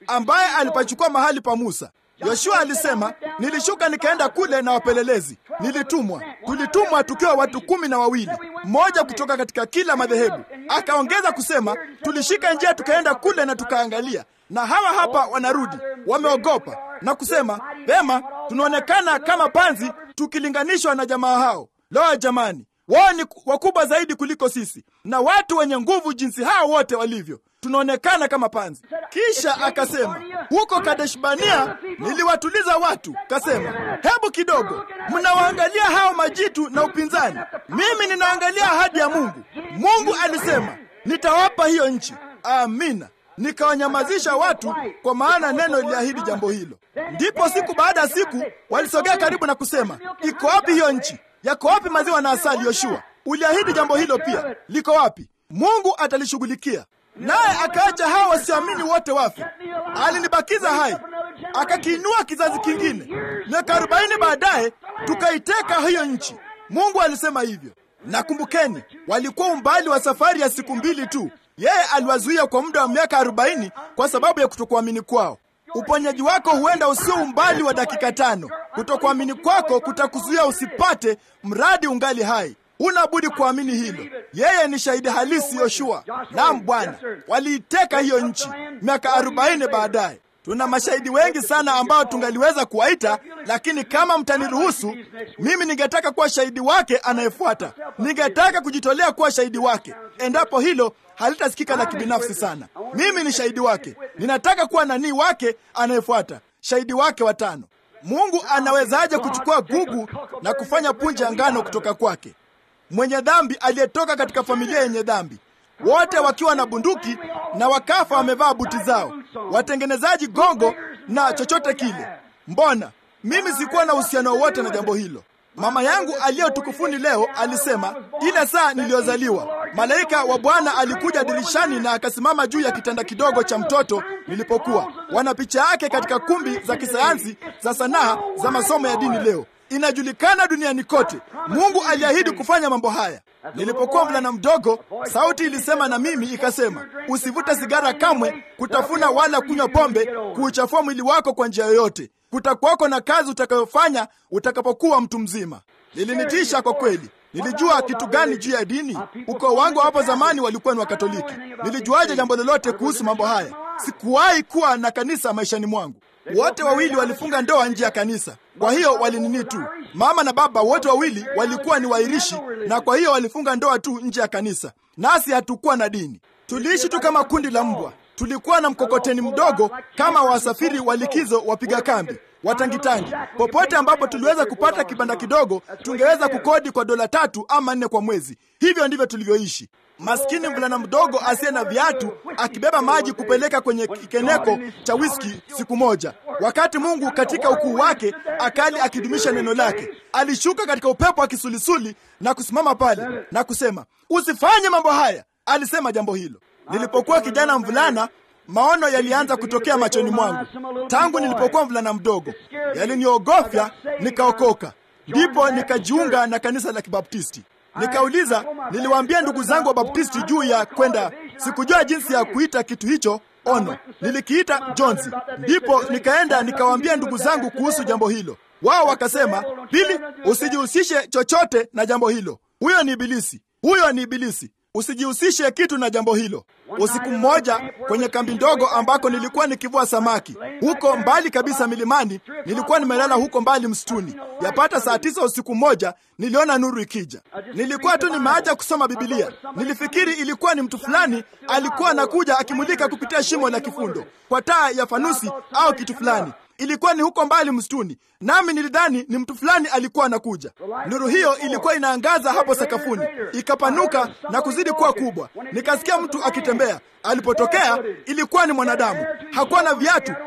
ambaye alipachukua mahali pa Musa. Yoshua alisema, nilishuka nikaenda kule na wapelelezi, nilitumwa. Tulitumwa tukiwa watu kumi na wawili, mmoja kutoka katika kila madhehebu. Akaongeza kusema, tulishika njia tukaenda kule na tukaangalia, na hawa hapa wanarudi wameogopa na kusema, vema, tunaonekana kama panzi tukilinganishwa na jamaa hao. Lo, jamani, wao ni wakubwa zaidi kuliko sisi na watu wenye nguvu jinsi hao wote walivyo tunaonekana kama panzi. Kisha akasema huko Kadeshbania niliwatuliza watu, kasema hebu kidogo, mnawaangalia hao majitu na upinzani, mimi ninaangalia ahadi ya Mungu. Mungu alisema nitawapa hiyo nchi. Amina. Nikawanyamazisha watu, kwa maana neno liliahidi jambo hilo. Ndipo siku baada ya siku walisogea karibu na kusema, iko wapi hiyo nchi? Yako wapi maziwa na asali? Yoshua, uliahidi jambo hilo pia, liko wapi? Mungu atalishughulikia naye akaacha hao wasioamini wote wafe. Alinibakiza hai, akakiinua kizazi kingine. Miaka arobaini baadaye tukaiteka hiyo nchi. Mungu alisema hivyo. Na kumbukeni, walikuwa umbali wa safari ya siku mbili tu. Yeye aliwazuia kwa muda wa miaka arobaini kwa sababu ya kutokuamini kwao. Uponyaji wako huenda usio umbali wa dakika tano. Kutokuamini kwako kutakuzuia usipate, mradi ungali hai. Huna budi kuamini hilo. Yeye ni shahidi halisi. Yoshua, naam Bwana, waliiteka hiyo nchi miaka arobaini baadaye. Tuna mashahidi wengi sana ambao tungaliweza kuwaita, lakini kama mtaniruhusu, mimi ningetaka kuwa shahidi wake anayefuata. Ningetaka kujitolea kuwa shahidi wake, endapo hilo halitasikika la kibinafsi sana. Mimi ni shahidi wake, ninataka kuwa nanii wake anayefuata, shahidi wake watano. Mungu anawezaje kuchukua gugu na kufanya punje ya ngano kutoka kwake? Mwenye dhambi aliyetoka katika familia yenye dhambi, wote wakiwa na bunduki na wakafa wamevaa buti zao, watengenezaji gongo na chochote kile. Mbona mimi sikuwa na uhusiano wowote na jambo hilo? Mama yangu aliyo tukufuni leo alisema, ile saa niliyozaliwa malaika wa Bwana alikuja dirishani na akasimama juu ya kitanda kidogo cha mtoto nilipokuwa. Wana picha yake katika kumbi za kisayansi za sanaa za masomo ya dini leo inajulikana duniani kote. Mungu aliahidi kufanya mambo haya. Nilipokuwa mvulana mdogo, sauti ilisema na mimi ikasema, usivute sigara kamwe, kutafuna wala kunywa pombe, kuuchafua mwili wako kwa njia yoyote. Kutakuwako na kazi utakayofanya utakapokuwa mtu mzima. Lilinitisha kwa kweli. Nilijua kitu gani juu ya dini? Ukoo wangu hapo zamani walikuwa ni Wakatoliki. Nilijuaje jambo lolote kuhusu mambo haya? Sikuwahi kuwa na kanisa maishani mwangu. Wote wawili walifunga ndoa nje ya kanisa, kwa hiyo walinini tu. Mama na baba wote wawili walikuwa ni Wairishi, na kwa hiyo walifunga ndoa tu nje ya kanisa. Nasi hatukuwa na dini, tuliishi tu kama kundi la mbwa. Tulikuwa na mkokoteni mdogo kama wasafiri wa likizo, wapiga kambi, watangitangi. Popote ambapo tuliweza kupata kibanda kidogo, tungeweza kukodi kwa dola tatu ama nne kwa mwezi. Hivyo ndivyo tulivyoishi. Maskini mvulana mdogo asiye na viatu akibeba maji kupeleka kwenye kikeneko cha wiski siku moja, wakati Mungu katika ukuu wake akali akidumisha neno lake, alishuka katika upepo wa kisulisuli na kusimama pale na kusema, usifanye mambo haya. Alisema jambo hilo. Nilipokuwa kijana mvulana, maono yalianza kutokea machoni mwangu tangu nilipokuwa mvulana mdogo, yaliniogofya, nikaokoka. Ndipo nikajiunga na kanisa la Kibaptisti. Nikauliza, niliwaambia ndugu zangu wa Baptisti juu ya kwenda. Sikujua jinsi ya kuita kitu hicho ono, nilikiita Jonzi. Ndipo nikaenda nikawaambia ndugu zangu kuhusu jambo hilo. Wao wakasema, Bili, usijihusishe chochote na jambo hilo, huyo ni Ibilisi, huyo ni Ibilisi, usijihusishe kitu na jambo hilo. Usiku mmoja kwenye kambi ndogo ambako nilikuwa nikivua samaki huko mbali kabisa milimani, nilikuwa nimelala huko mbali msituni. Yapata saa tisa usiku mmoja, niliona nuru ikija. Nilikuwa tu nimeacha kusoma Bibilia, nilifikiri ilikuwa ni mtu fulani alikuwa anakuja akimulika kupitia shimo la kifundo kwa taa ya fanusi au kitu fulani. Ilikuwa ni huko mbali msituni, nami nilidhani ni mtu fulani alikuwa anakuja. Nuru hiyo ilikuwa inaangaza hapo sakafuni, ikapanuka na kuzidi kuwa kubwa. Nikasikia mtu akitembea. Alipotokea ilikuwa ni mwanadamu, hakuwa na viatu,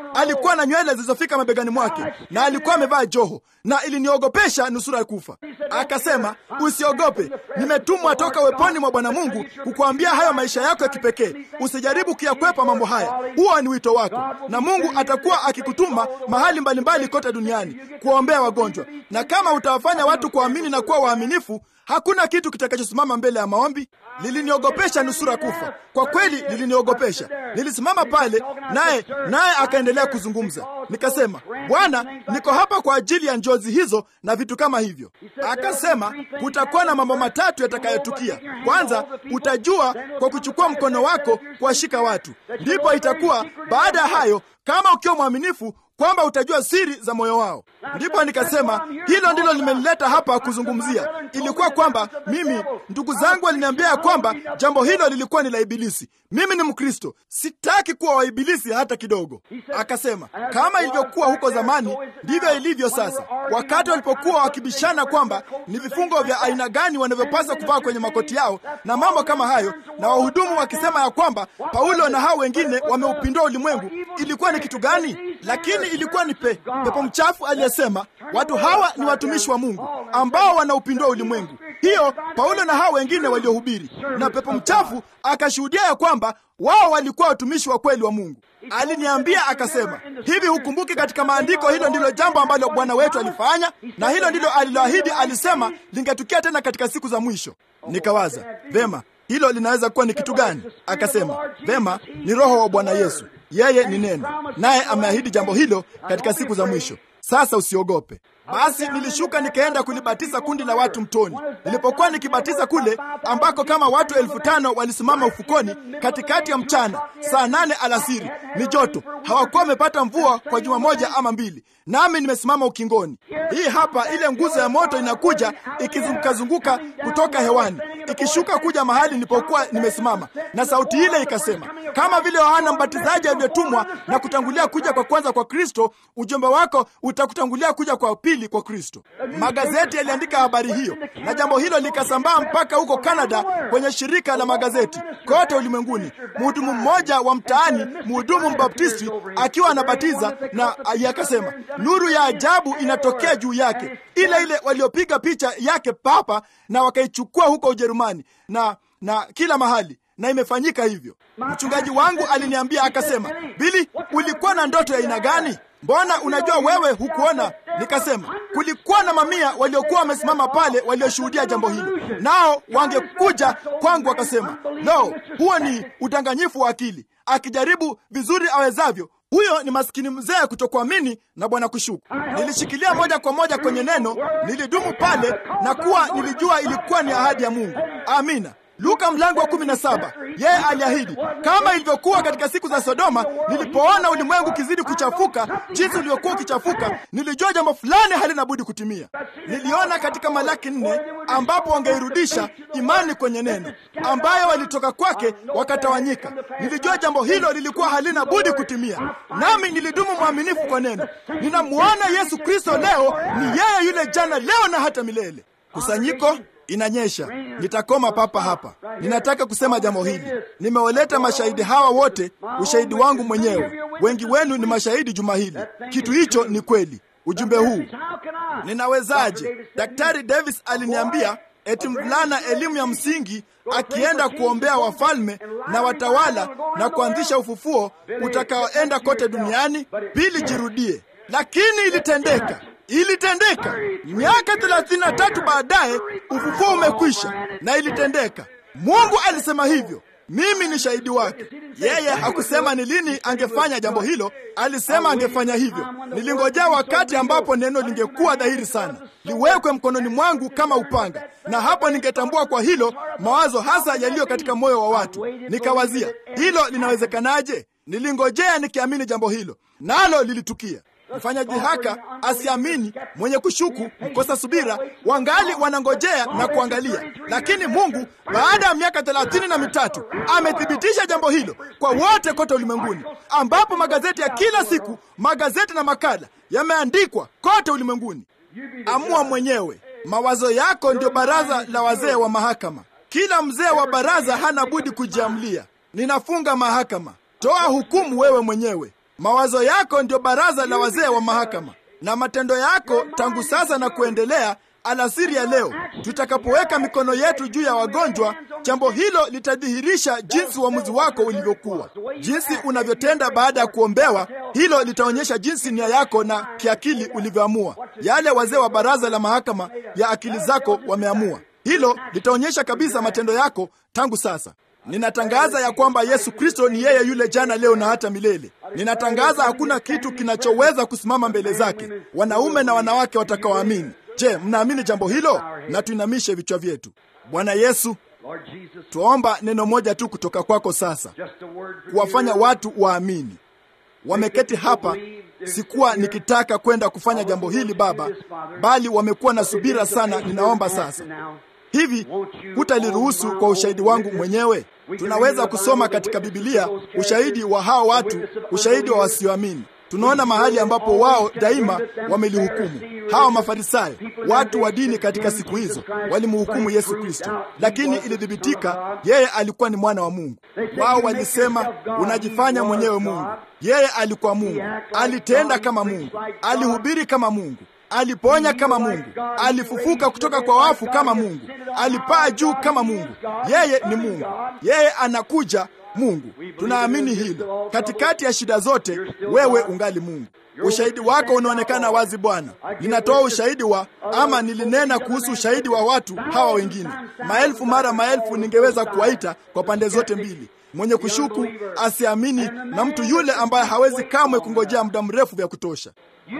alikuwa na nywele zilizofika mabegani mwake na alikuwa amevaa joho, na iliniogopesha nusura ya kufa. Akasema, usiogope, nimetumwa toka weponi mwa Bwana Mungu kukuambia hayo maisha yako ya kipekee. Usijaribu kuyakwepa mambo haya, huo ni wito wako, na Mungu atakuwa akikutuma mahali mbalimbali kote duniani kuwaombea wagonjwa, na kama utawafanya watu kuamini na kuwa waaminifu hakuna kitu kitakachosimama mbele ya maombi. Liliniogopesha nusura kufa, kwa kweli liliniogopesha. Nilisimama pale naye naye akaendelea kuzungumza. Nikasema, Bwana, niko hapa kwa ajili ya njozi hizo na vitu kama hivyo. Akasema, kutakuwa na mambo matatu yatakayotukia. Kwanza, utajua kwa kuchukua mkono wako kuwashika watu, ndipo itakuwa baada ya hayo, kama ukiwa mwaminifu kwamba utajua siri za moyo wao. Ndipo nikasema hilo ndilo limenileta hapa kuzungumzia. Ilikuwa kwamba mimi, ndugu zangu waliniambia ya kwamba jambo hilo lilikuwa ni la Ibilisi. Mimi ni Mkristo, sitaki kuwa wa Ibilisi hata kidogo. Akasema kama ilivyokuwa huko zamani, ndivyo ilivyo sasa, wakati walipokuwa wakibishana kwamba ni vifungo vya aina gani wanavyopaswa kuvaa kwenye makoti yao na mambo kama hayo, na wahudumu wakisema ya kwamba Paulo na hao wengine wameupindua ulimwengu. Ilikuwa ni kitu gani? Lakini ilikuwa ni pe, pepo mchafu aliyesema watu hawa ni watumishi wa Mungu ambao wanaupindua ulimwengu. Hiyo Paulo na hao wengine waliohubiri, na pepo mchafu akashuhudia ya kwamba wao walikuwa watumishi wa kweli wa Mungu. Aliniambia akasema, hivi hukumbuki katika maandiko, hilo ndilo jambo ambalo Bwana wetu alifanya, na hilo ndilo aliloahidi, alisema lingetukia tena katika siku za mwisho. Nikawaza vema, hilo linaweza kuwa ni kitu gani? Akasema vema, ni Roho wa Bwana Yesu, yeye ni neno, naye ameahidi jambo hilo katika siku za mwisho. Sasa usiogope. Basi nilishuka nikaenda kulibatiza kundi la watu mtoni. Nilipokuwa nikibatiza kule ambako kama watu elfu tano walisimama ufukoni katikati ya mchana, saa nane alasiri, ni joto, hawakuwa wamepata mvua kwa juma moja ama mbili, nami nimesimama ukingoni. Hii hapa ile nguzo ya moto inakuja ikizungukazunguka kutoka hewani ikishuka kuja mahali nilipokuwa nimesimama, na sauti ile ikasema, kama vile Yohana Mbatizaji alivyotumwa na kutangulia kuja kwa kwanza kwa Kristo, ujumbe wako utakutangulia kuja kwa pili kwa Kristo. Magazeti yaliandika habari hiyo, na jambo hilo likasambaa mpaka huko Kanada kwenye shirika la magazeti kote ulimwenguni. Mhudumu mmoja wa mtaani, mhudumu mbaptisti, akiwa anabatiza na akasema, nuru ya ajabu inatokea juu yake, ile ile waliopiga picha yake papa na wakaichukua huko Ujerumani na na kila mahali na imefanyika hivyo. Mchungaji wangu aliniambia akasema, Bili, ulikuwa na ndoto ya aina gani? Mbona unajua wewe hukuona? Nikasema kulikuwa na mamia waliokuwa wamesimama pale walioshuhudia jambo hilo, nao wangekuja kwangu wakasema, no, huo ni udanganyifu wa akili. Akijaribu vizuri awezavyo huyo ni maskini mzee kutokuamini na bwana kushuku. Nilishikilia moja kwa moja kwenye neno, nilidumu pale na kuwa nilijua ilikuwa ni ahadi ya Mungu. Amina. Luka mlango wa kumi na saba. Yeye aliahidi kama ilivyokuwa katika siku za Sodoma. Nilipoona ulimwengu ukizidi kuchafuka jinsi ulivyokuwa ukichafuka, nilijua jambo fulani halina budi kutimia. Niliona katika Malaki nne ambapo wangeirudisha imani kwenye neno ambayo walitoka kwake wakatawanyika. Nilijua jambo hilo lilikuwa halina budi kutimia, nami nilidumu mwaminifu kwa neno. Ninamwona Yesu Kristo leo ni yeye yule jana, leo na hata milele. Kusanyiko Inanyesha, nitakoma papa hapa. Ninataka kusema jambo hili. Nimewaleta mashahidi hawa wote, ushahidi wangu mwenyewe. Wengi wenu ni mashahidi juma hili. Kitu hicho ni kweli. Ujumbe huu ninawezaje? Daktari Davis aliniambia eti mvulana elimu ya msingi akienda kuombea wafalme na watawala na kuanzisha ufufuo utakaoenda kote duniani, pili jirudie. Lakini ilitendeka ilitendeka miaka thelathini na tatu baadaye, ufufuo umekwisha na ilitendeka. Mungu alisema hivyo, mimi ni shahidi wake. Yeye hakusema ni lini angefanya jambo hilo, alisema angefanya hivyo. Nilingojea wakati ambapo neno lingekuwa dhahiri sana, liwekwe mkononi mwangu kama upanga, na hapo ningetambua kwa hilo mawazo hasa yaliyo katika moyo wa watu. Nikawazia hilo linawezekanaje? Nilingojea nikiamini jambo hilo, nalo lilitukia. Mfanyaji haka asiamini, mwenye kushuku, mkosa subira, wangali wanangojea na kuangalia. Lakini Mungu baada ya miaka thelathini na mitatu amethibitisha jambo hilo kwa wote kote ulimwenguni, ambapo magazeti ya kila siku, magazeti na makala yameandikwa kote ulimwenguni. Amua mwenyewe. Mawazo yako ndio baraza la wazee wa mahakama. Kila mzee wa baraza hana budi kujiamlia, ninafunga mahakama. Toa hukumu wewe mwenyewe. Mawazo yako ndio baraza la wazee wa mahakama, na matendo yako tangu sasa na kuendelea alasiri ya leo, tutakapoweka mikono yetu juu ya wagonjwa, jambo hilo litadhihirisha jinsi uamuzi wako ulivyokuwa. Jinsi unavyotenda baada ya kuombewa, hilo litaonyesha jinsi nia yako na kiakili ulivyoamua. Yale wazee wa baraza la mahakama ya akili zako wameamua, hilo litaonyesha kabisa matendo yako tangu sasa. Ninatangaza ya kwamba Yesu Kristo ni yeye yule jana, leo na hata milele. Ninatangaza hakuna kitu kinachoweza kusimama mbele zake, wanaume na wanawake watakaoamini. Je, mnaamini jambo hilo? Na tuinamishe vichwa vyetu. Bwana Yesu, twaomba neno moja tu kutoka kwako sasa, kuwafanya watu waamini. Wameketi hapa, sikuwa nikitaka kwenda kufanya jambo hili Baba, bali wamekuwa na subira sana. Ninaomba sasa hivi hutaliruhusu kwa ushahidi wangu mwenyewe? Tunaweza kusoma katika Bibilia ushahidi wa hao watu, ushahidi wa wasioamini. Tunaona mahali ambapo wao daima wamelihukumu. Hawa Mafarisayo, watu wa dini katika siku hizo, walimhukumu Yesu Kristo, lakini ilithibitika yeye alikuwa ni mwana wa Mungu. Wao walisema, unajifanya mwenyewe Mungu. Yeye alikuwa Mungu, alitenda kama Mungu, alihubiri kama Mungu, aliponya kama Mungu, alifufuka kutoka kwa wafu kama Mungu, alipaa juu kama Mungu. Yeye ni Mungu, yeye anakuja Mungu. Tunaamini hilo. Katikati ya shida zote, wewe ungali Mungu. Ushahidi wako unaonekana wazi Bwana. Ninatoa ushahidi wa ama nilinena kuhusu ushahidi wa watu hawa wengine, maelfu mara maelfu, ningeweza kuwaita kwa pande zote mbili, mwenye kushuku, asiamini, na mtu yule ambaye hawezi kamwe kungojea muda mrefu vya kutosha.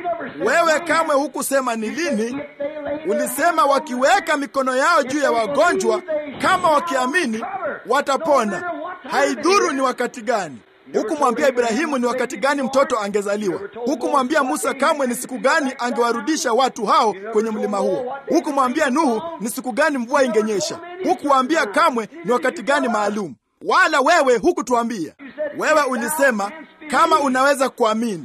Wewe kamwe hukusema ni lini. Ulisema wakiweka mikono yao juu ya wagonjwa, kama wakiamini watapona. Haidhuru ni wakati gani. Hukumwambia Ibrahimu ni wakati gani mtoto angezaliwa. Hukumwambia Musa kamwe ni siku gani angewarudisha watu hao kwenye mlima huo. Hukumwambia Nuhu ni siku gani mvua ingenyesha. Hukuwaambia kamwe ni wakati gani maalum, wala wewe hukutuambia. Wewe ulisema kama unaweza kuamini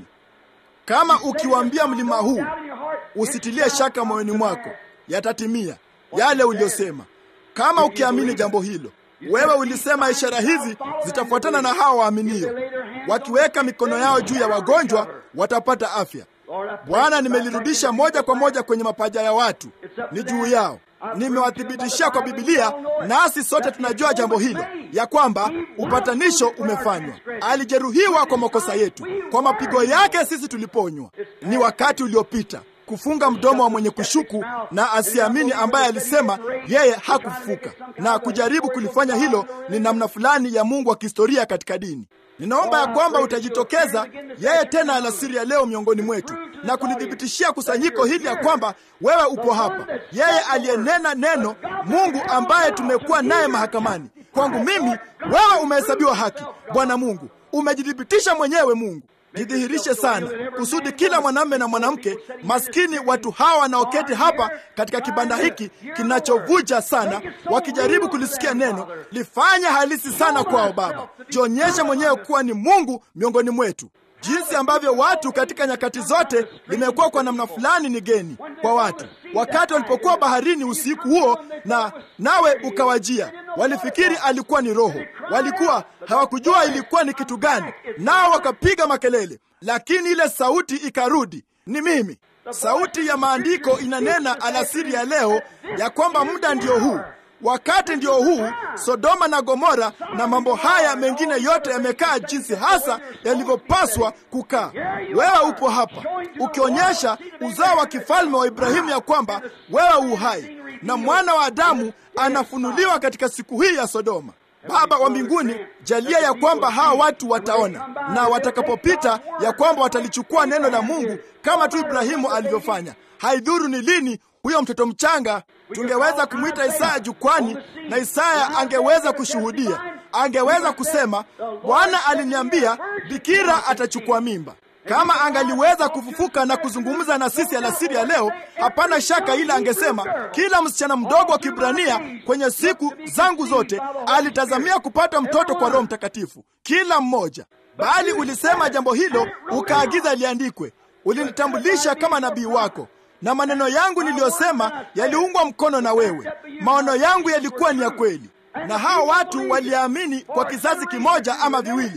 kama ukiwaambia mlima huu usitilie shaka moyoni mwako, yatatimia yale uliyosema. Kama ukiamini jambo hilo, wewe ulisema ishara hizi zitafuatana na hao waaminio, wakiweka mikono yao juu ya wagonjwa watapata afya. Bwana, nimelirudisha moja kwa moja kwenye mapaja ya watu, ni juu yao. Nimewathibitishia kwa Bibilia, nasi sote tunajua jambo hilo, ya kwamba upatanisho umefanywa. Alijeruhiwa kwa makosa yetu, kwa mapigo yake sisi tuliponywa. Ni wakati uliopita kufunga mdomo wa mwenye kushuku na asiamini, ambaye alisema yeye hakufufuka, na kujaribu kulifanya hilo ni namna fulani ya Mungu wa kihistoria katika dini. Ninaomba ya kwamba utajitokeza yeye tena alasiri ya leo miongoni mwetu na kulithibitishia kusanyiko hili ya kwamba wewe upo hapa, yeye aliyenena neno, Mungu ambaye tumekuwa naye mahakamani. Kwangu mimi wewe umehesabiwa haki. Bwana Mungu, umejithibitisha mwenyewe. Mungu, jidhihirishe sana kusudi kila mwanamume na mwanamke maskini, watu hawa wanaoketi hapa katika kibanda hiki kinachovuja sana, wakijaribu kulisikia neno, lifanye halisi sana kwao. Baba, jionyeshe mwenyewe kuwa ni Mungu miongoni mwetu. Jinsi ambavyo watu katika nyakati zote limekuwa kwa namna fulani ni geni kwa watu. Wakati walipokuwa baharini usiku huo na nawe ukawajia, walifikiri alikuwa ni roho, walikuwa hawakujua ilikuwa ni kitu gani, nao wakapiga makelele, lakini ile sauti ikarudi, ni mimi. Sauti ya maandiko inanena alasiri ya leo ya kwamba muda ndio huu wakati ndio huu. Sodoma na Gomora na mambo haya mengine yote yamekaa jinsi hasa yalivyopaswa kukaa. Wewe upo hapa ukionyesha uzao wa kifalme wa Ibrahimu, ya kwamba wewe uhai na mwana wa Adamu anafunuliwa katika siku hii ya Sodoma. Baba wa mbinguni, jalia ya kwamba hawa watu wataona na watakapopita, ya kwamba watalichukua neno la Mungu kama tu Ibrahimu alivyofanya. Haidhuru ni lini huyo mtoto mchanga tungeweza kumwita Isaya jukwani, na Isaya angeweza kushuhudia, angeweza kusema, Bwana aliniambia bikira atachukua mimba. Kama angaliweza kufufuka na kuzungumza na sisi alasiri ya leo, hapana shaka ila angesema, kila msichana mdogo wa Kibrania kwenye siku zangu zote alitazamia kupata mtoto kwa Roho Mtakatifu, kila mmoja. Bali ulisema jambo hilo, ukaagiza liandikwe, ulinitambulisha kama nabii wako na maneno yangu niliyosema yaliungwa mkono na wewe. Maono yangu yalikuwa ni ya kweli, na hao watu waliamini kwa kizazi kimoja ama viwili.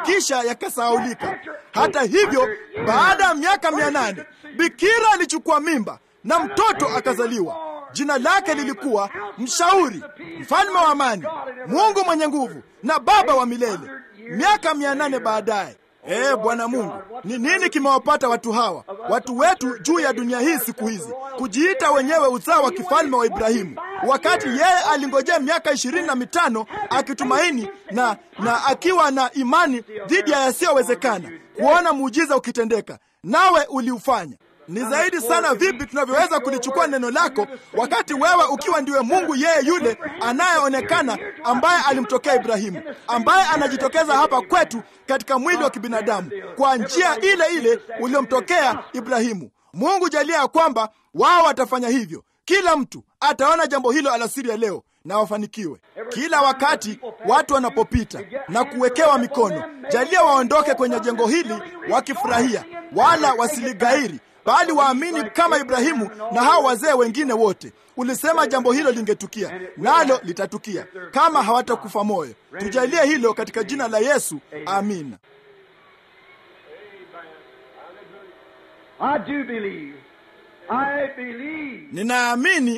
kisha yakasahaulika. Hata hivyo, baada ya miaka mia nane bikira alichukua mimba na mtoto akazaliwa. Jina lake lilikuwa Mshauri, Mfalme wa Amani, Mungu mwenye nguvu na Baba wa milele. Miaka mia nane baadaye Ee Bwana Mungu, ni nini kimewapata watu hawa, watu wetu juu ya dunia hii siku hizi, kujiita wenyewe uzao wa kifalme wa Ibrahimu, wakati yeye alingojea miaka ishirini na mitano akitumaini na, na akiwa na imani dhidi ya yasiyowezekana kuona muujiza ukitendeka, nawe uliufanya. Ni zaidi sana vipi tunavyoweza kulichukua neno lako wakati wewe ukiwa ndiwe Mungu yeye yule anayeonekana ambaye alimtokea Ibrahimu, ambaye anajitokeza hapa kwetu katika mwili wa kibinadamu kwa njia ile ile uliomtokea Ibrahimu. Mungu jalia ya kwamba wao watafanya hivyo. Kila mtu ataona jambo hilo alasiri ya leo na wafanikiwe. Kila wakati watu wanapopita na kuwekewa mikono, jalia waondoke kwenye jengo hili wakifurahia, wala wasiligairi bali waamini kama Ibrahimu na hao wazee wengine wote. Ulisema jambo hilo lingetukia, nalo litatukia kama hawatakufa moyo. Tujalie hilo katika jina la Yesu, amina. Ninaamini,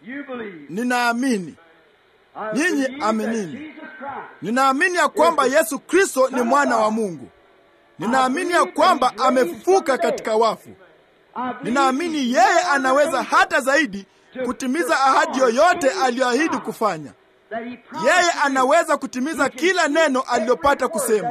ninaamini. Nyinyi aminini. Ninaamini ya kwamba Yesu Kristo ni mwana wa Mungu. Ninaamini ya kwamba amefufuka katika wafu. Ninaamini yeye anaweza hata zaidi kutimiza ahadi yoyote aliyoahidi kufanya. Yeye anaweza kutimiza kila neno alilopata kusema,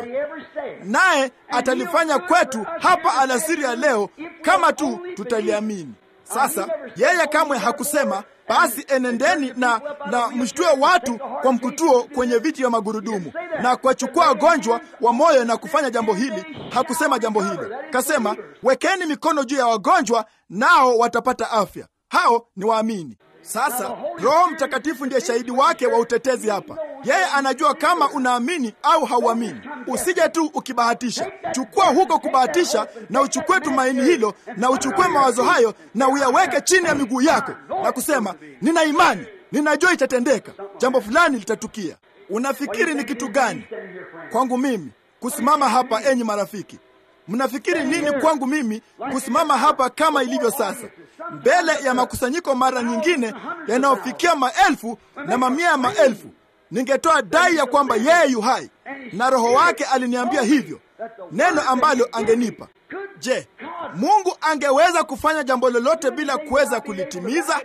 naye atalifanya kwetu hapa alasiri ya leo kama tu tutaliamini. Sasa yeye kamwe hakusema basi enendeni na, na mshtue watu kwa mkutuo kwenye viti vya magurudumu na kuwachukua wagonjwa wa moyo na kufanya jambo hili. Hakusema jambo hilo, kasema wekeni mikono juu ya wagonjwa nao watapata afya. Hao ni waamini. Sasa Roho Mtakatifu ndiye shahidi wake wa utetezi hapa. Yeye anajua kama unaamini au hauamini. Usije tu ukibahatisha. Chukua huko kubahatisha, na uchukue tumaini hilo, na uchukue mawazo hayo, na uyaweke chini ya miguu yako na kusema, nina imani, ninajua itatendeka, jambo fulani litatukia. Unafikiri ni kitu gani kwangu mimi kusimama hapa? Enyi marafiki, mnafikiri nini kwangu mimi kusimama hapa kama ilivyo sasa, mbele ya makusanyiko mara nyingine yanayofikia maelfu na mamia ya maelfu? Ningetoa dai ya kwamba yeye yu hai na Roho wake aliniambia hivyo, neno ambalo angenipa. Je, Mungu angeweza kufanya jambo lolote bila kuweza kulitimiza?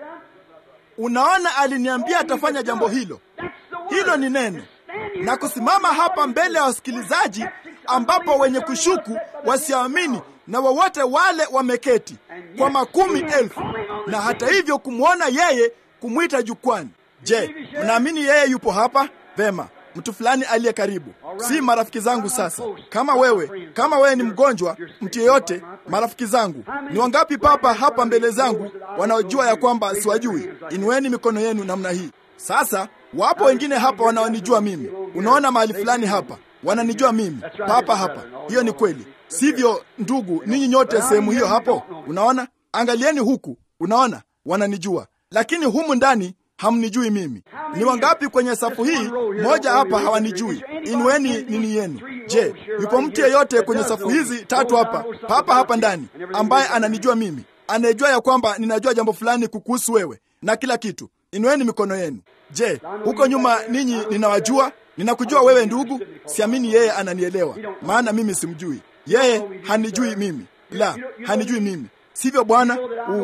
Unaona, aliniambia atafanya jambo hilo. Hilo ni neno, na kusimama hapa mbele ya wasikilizaji ambapo wenye kushuku wasiamini na wowote wale wameketi kwa makumi elfu, na hata hivyo kumwona yeye, kumwita jukwani. Je, mnaamini yeye yupo hapa? Vema, mtu fulani aliye karibu, si marafiki zangu. Sasa kama wewe, kama wewe ni mgonjwa, mtu yeyote, marafiki zangu, ni wangapi papa hapa mbele zangu wanaojua ya kwamba siwajui? Inueni mikono yenu namna hii. Sasa wapo wengine hapa wanaonijua mimi. Unaona mahali fulani hapa wananijua mimi papa hapa. Hiyo ni kweli, sivyo ndugu? Ninyi nyote sehemu hiyo hapo, unaona, angalieni huku, unaona, wananijua, lakini humu ndani hamnijui mimi. Ni wangapi kwenye safu hii moja hapa hawanijui? Inueni nini yenu. Je, yupo mtu yeyote kwenye safu hizi tatu hapa papa hapa ndani ambaye ananijua mimi, anayejua ya kwamba ninajua jambo fulani kukuhusu wewe na kila kitu? Inueni mikono yenu. Je, huko nyuma ninyi ninawajua? Ninakujua wewe ndugu. Siamini yeye ananielewa, maana mimi simjui yeye. Hanijui mimi, la, hanijui mimi, sivyo Bwana?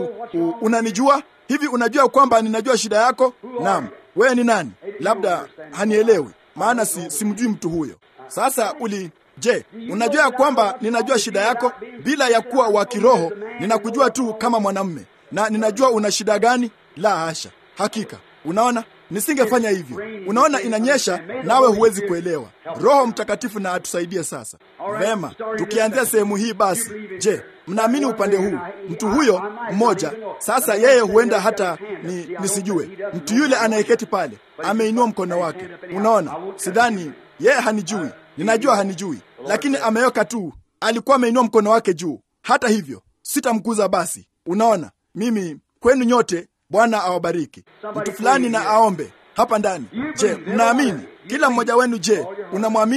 Unanijua hivi? Unajua kwamba ninajua shida yako? Naam. Wewe ni nani? Labda hanielewi, maana si, simjui mtu huyo. Sasa uli Je, unajua ya kwamba ninajua shida yako bila ya kuwa wa kiroho? Ninakujua tu kama mwanamume na ninajua una shida gani. La hasha, hakika. Unaona, nisingefanya hivyo. Unaona, inanyesha nawe huwezi kuelewa. Roho Mtakatifu na atusaidie sasa. Vema, tukianzia sehemu hii basi. Je, mnaamini upande huu mtu huyo mmoja? Sasa yeye huenda hata ni, nisijue mtu yule anayeketi pale ameinua mkono wake. Unaona, sidhani yeye hanijui, ninajua hanijui, lakini ameweka tu, alikuwa ameinua mkono wake juu. Hata hivyo sitamkuza. Basi unaona, mimi kwenu nyote Bwana awabariki. Mtu fulani na aombe hapa ndani. Je, mnaamini? Kila mmoja wenu, je, unamwamini?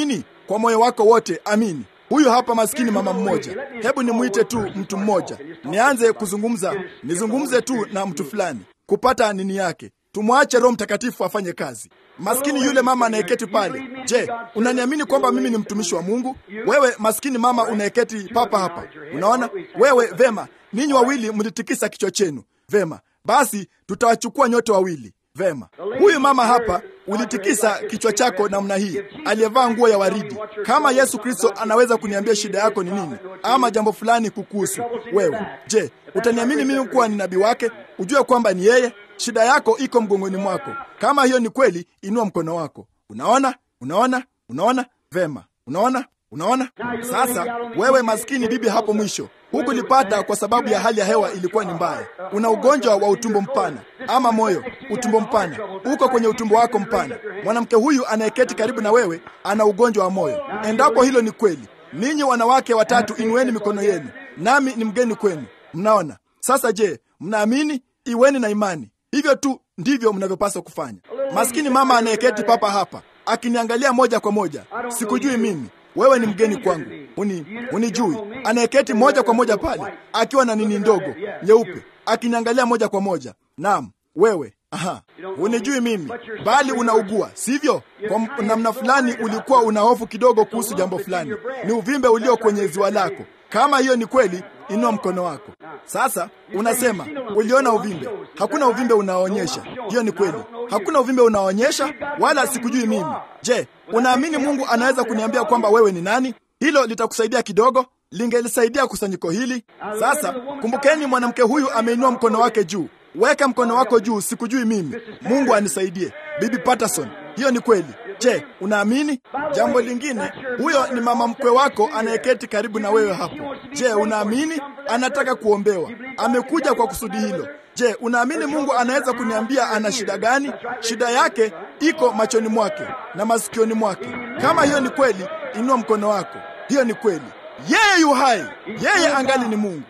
kwa moyo wako wote, amini. Huyu hapa maskini mama mmoja. Hebu nimwite tu mtu mmoja, nianze kuzungumza, nizungumze tu na mtu fulani kupata nini yake. Tumwache Roho Mtakatifu afanye kazi. Maskini yule mama anayeketi pale. Je, unaniamini kwamba mimi ni mtumishi wa Mungu? Wewe maskini mama unayeketi papa hapa, unaona wewe? Vema, ninyi wawili mlitikisa kichwa chenu. Vema, basi tutawachukua nyote wawili. Vema, huyu mama hapa ulitikisa kichwa chako namna hii, aliyevaa nguo ya waridi. Kama Yesu Kristo anaweza kuniambia shida yako ni nini, ama jambo fulani kukuhusu wewe, je, utaniamini mimi kuwa ni nabii wake? Ujue kwamba ni yeye. Shida yako iko mgongoni mwako. Kama hiyo ni kweli, inua mkono wako. Unaona, unaona, unaona. Vema, unaona, unaona. Sasa wewe maskini bibi hapo mwisho, hukulipata kwa sababu ya hali ya hewa ilikuwa ni mbaya. Una ugonjwa wa utumbo mpana ama moyo, utumbo mpana, uko kwenye utumbo wako mpana. Mwanamke huyu anayeketi karibu na wewe ana ugonjwa wa moyo. Endapo hilo ni kweli, ninyi wanawake watatu, inueni mikono yenu, nami ni mgeni kwenu. Mnaona sasa? Je, mnaamini? Iweni na imani. Hivyo tu ndivyo mnavyopaswa kufanya. Maskini mama anayeketi papa hapa akiniangalia moja kwa moja, sikujui mimi, wewe ni mgeni kwangu, uni unijui. Anayeketi moja kwa moja pale akiwa na nini ndogo nyeupe, akiniangalia moja kwa moja. Naam, wewe Aha, unijui mimi, bali unaugua, sivyo? Kwa namna fulani ulikuwa una hofu kidogo kuhusu jambo fulani, ni uvimbe ulio kwenye ziwa lako. Kama hiyo ni kweli, inua mkono wako sasa. Unasema uliona uvimbe. Hakuna uvimbe unaoonyesha hiyo ni kweli, hakuna uvimbe unaoonyesha, wala sikujui mimi. Je, unaamini Mungu anaweza kuniambia kwamba wewe ni nani? Hilo litakusaidia kidogo, lingelisaidia kusanyiko hili. Sasa kumbukeni, mwanamke huyu ameinua mkono wake juu. Weka mkono wako juu, sikujui mimi. Mungu anisaidie. Bibi Patterson, hiyo ni kweli. Je, unaamini? Jambo lingine, huyo ni mama mkwe wako anayeketi karibu na wewe hapo. Je, unaamini? Anataka kuombewa, amekuja kwa kusudi hilo. Je, unaamini Mungu anaweza kuniambia ana shida gani? Shida yake iko machoni mwake na masikioni mwake. Kama hiyo ni kweli, inua mkono wako. Hiyo ni kweli. Yeye yu hai, yeye angali ni Mungu.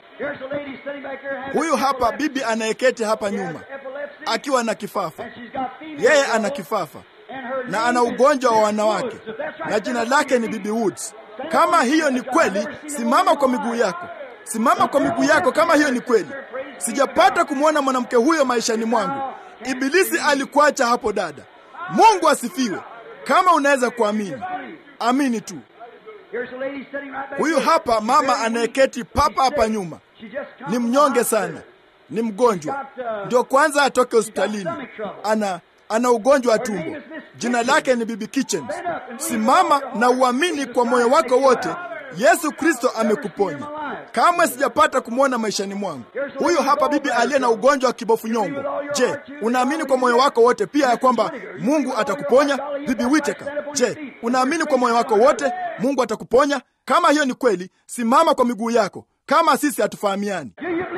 Huyu hapa bibi anayeketi hapa nyuma akiwa na kifafa. Yeye ana kifafa na ana ugonjwa wa wanawake na jina lake ni Bibi Woods. Kama hiyo ni kweli, simama kwa miguu yako, simama kwa miguu yako. Kama hiyo ni kweli, sijapata kumwona mwanamke huyo maishani mwangu. Ibilisi alikuacha hapo, dada. Mungu asifiwe. Kama unaweza kuamini, amini tu. Huyu hapa mama anayeketi papa hapa nyuma ni mnyonge sana, ni mgonjwa, ndio kwanza atoke hospitalini, ana ana ugonjwa wa tumbo. Jina lake ni Bibi Kitchens. Simama na uamini kwa moyo wako wote, Yesu Kristo amekuponya. Kamwe sijapata kumwona maishani mwangu. Huyu hapa bibi aliye na ugonjwa wa kibofu nyongo. Je, unaamini kwa moyo wako wote pia ya kwamba Mungu atakuponya? Bibi Witeka, je, unaamini kwa moyo wako wote Mungu atakuponya? Kama hiyo ni kweli, simama kwa miguu yako. Kama sisi hatufahamiani,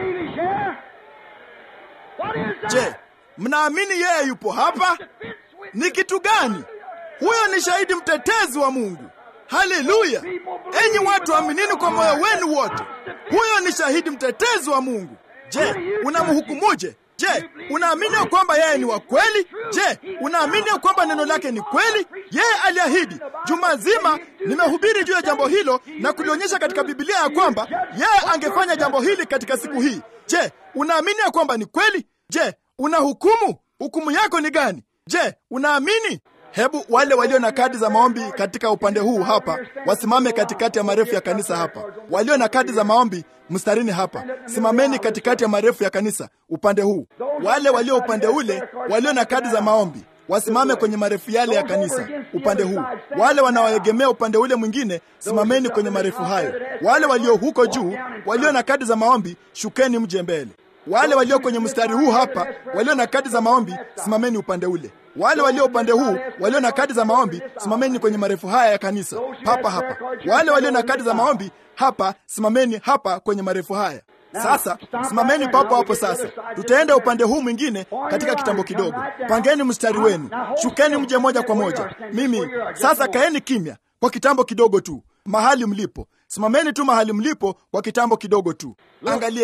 je, mnaamini yeye yupo hapa? Ni kitu gani? Huyo ni shahidi mtetezi wa Mungu. Haleluya! Enyi watu, aminini kwa moyo wenu wote, huyo ni shahidi mtetezi wa Mungu. Je, unamhukumuje? Je, unaamini ya kwamba yeye ni wa kweli? Je, unaamini ya kwamba neno lake ni kweli? Yeye aliahidi. Juma zima nimehubiri juu ya jambo hilo na kulionyesha katika Biblia ya kwamba yeye angefanya jambo hili katika siku hii. Je, unaamini ya kwamba ni kweli? Je, una hukumu? Hukumu yako ni gani? Je, unaamini? Hebu wale walio na kadi za maombi katika upande huu hapa wasimame katikati ya marefu ya kanisa hapa. Walio na kadi za maombi mstarini hapa, simameni katikati ya marefu ya kanisa upande huu. Wale walio upande ule walio na kadi za maombi wasimame kwenye marefu yale ya kanisa upande huu. Wale wanaoegemea upande ule mwingine, simameni kwenye marefu hayo. Wale walio huko juu walio na kadi za maombi, shukeni mje mbele. Wale walio kwenye mstari huu hapa walio na kadi za maombi, simameni upande ule. Wale walio upande huu walio na kadi za maombi, simameni kwenye marefu haya ya kanisa papa hapa. Wale walio na kadi za maombi hapa, simameni hapa kwenye marefu haya. Sasa simameni papo hapo. Sasa tutaenda upande huu mwingine katika kitambo kidogo. Pangeni mstari wenu, shukeni mje moja kwa moja. Mimi sasa, kaeni kimya kwa kitambo kidogo tu, mahali mlipo. Simameni tu mahali mlipo kwa kitambo kidogo tu. Angalieni,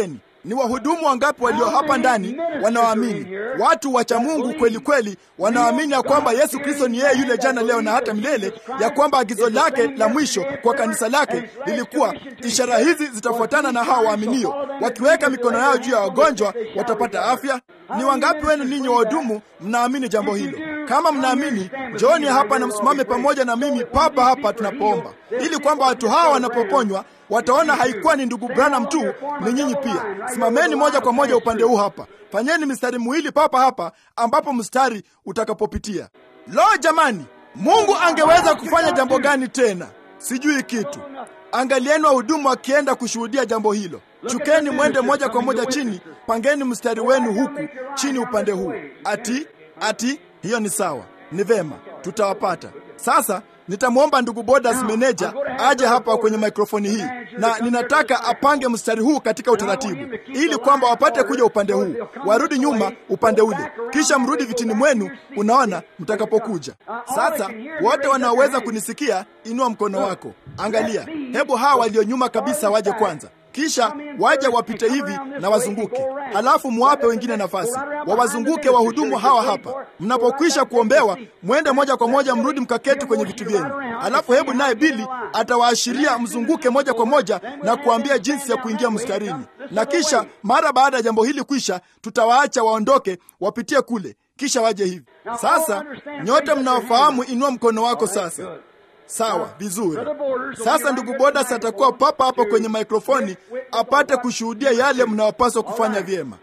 Ni wahudumu wangapi walio hapa ndani wanaoamini, watu wacha Mungu kweli kweli, wanaoamini ya kwamba Yesu Kristo ni yeye yule jana, leo na hata milele, ya kwamba agizo lake la mwisho kwa kanisa lake lilikuwa ishara hizi zitafuatana na hao waaminio, wakiweka mikono yao juu ya wagonjwa watapata afya. Ni wangapi wenu ninyi wahudumu mnaamini jambo hilo? Kama mnaamini, njooni hapa na msimame pamoja na mimi papa hapa tunapoomba, ili kwamba watu hawa wanapoponywa wataona haikuwa ni ndugu Branham tu, ni nyinyi pia. Simameni moja kwa moja upande huu hapa, fanyeni mistari miwili papa hapa ambapo mstari utakapopitia. Lo, jamani, Mungu angeweza kufanya jambo gani tena? Sijui kitu. Angalieni wahudumu wakienda kushuhudia jambo hilo. Chukeni mwende moja kwa moja chini, pangeni mstari wenu huku chini upande huu. Ati ati, hiyo ni sawa, ni vema, tutawapata sasa. Nitamwomba ndugu Bodas meneja aje hapa kwenye mikrofoni hii, na ninataka apange mstari huu katika utaratibu, ili kwamba wapate kuja upande huu, warudi nyuma upande ule, kisha mrudi vitini mwenu. Unaona, mtakapokuja sasa. Wote wanaoweza kunisikia, inua mkono wako. Angalia, hebu hawa walio nyuma kabisa waje kwanza kisha waje wapite hivi na wazunguke, halafu muwape wengine nafasi wawazunguke wahudumu hawa hapa. Mnapokwisha kuombewa, mwende moja kwa moja mrudi mkaketi kwenye vitu vyenu, halafu hebu naye Bili atawaashiria mzunguke moja kwa moja na kuambia jinsi ya kuingia mstarini, na kisha mara baada ya jambo hili kwisha, tutawaacha waondoke wapitie kule, kisha waje hivi. Sasa nyote mnaofahamu, inua mkono wako sasa. Sawa, vizuri. Sasa ndugu Bodas atakuwa papa hapa kwenye mikrofoni apate kushuhudia yale mnayopaswa kufanya vyema.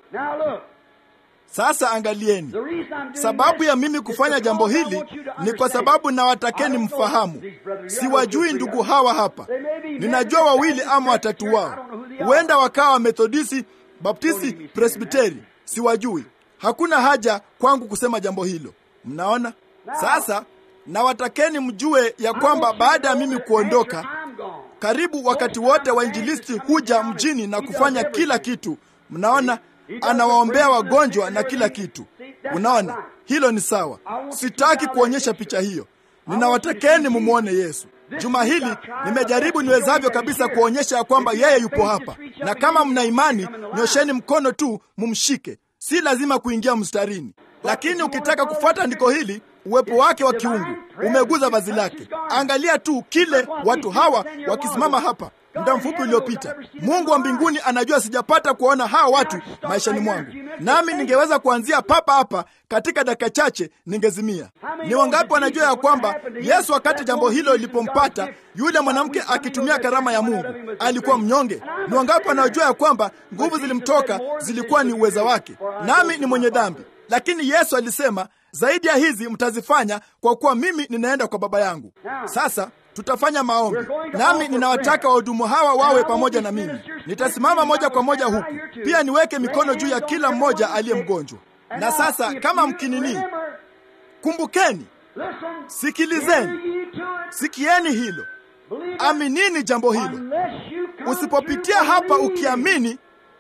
Sasa angalieni, sababu ya mimi kufanya jambo hili ni kwa sababu nawatakeni mfahamu. Siwajui ndugu hawa hapa, ninajua wawili ama watatu wao, huenda wakawa Methodisti, Baptisti, Presbiteri, siwajui. Hakuna haja kwangu kusema jambo hilo. Mnaona sasa na watakeni mjue ya kwamba baada ya mimi kuondoka, karibu wakati wote wainjilisti huja mjini na kufanya kila kitu. Mnaona, anawaombea wagonjwa na kila kitu. Unaona, hilo ni sawa. Sitaki kuonyesha picha hiyo, ninawatakeni mumwone Yesu. Juma hili nimejaribu niwezavyo kabisa kuonyesha ya kwamba yeye yupo hapa, na kama mna imani, nyosheni mkono tu mumshike. Si lazima kuingia mstarini, lakini ukitaka kufuata andiko hili uwepo wake wa kiungu umeguza vazi lake. Angalia tu kile watu hawa wakisimama hapa muda mfupi uliopita. Mungu wa mbinguni anajua sijapata kuwaona hawa watu maishani mwangu, nami ningeweza kuanzia papa hapa katika dakika chache ningezimia. Ni wangapi wanajua ya kwamba Yesu wakati jambo hilo lilipompata yule mwanamke akitumia karama ya Mungu alikuwa mnyonge? Ni wangapi wanaojua ya kwamba nguvu zilimtoka zilikuwa ni uweza wake? Nami ni mwenye dhambi, lakini Yesu alisema zaidi ya hizi mtazifanya kwa kuwa mimi ninaenda kwa Baba yangu. Sasa tutafanya maombi, nami ninawataka wahudumu hawa wawe pamoja na mimi. Nitasimama moja kwa moja huku pia niweke mikono juu ya kila mmoja aliye mgonjwa. Na sasa kama mkinini, kumbukeni, sikilizeni, sikieni hilo, aminini jambo hilo. Usipopitia hapa ukiamini,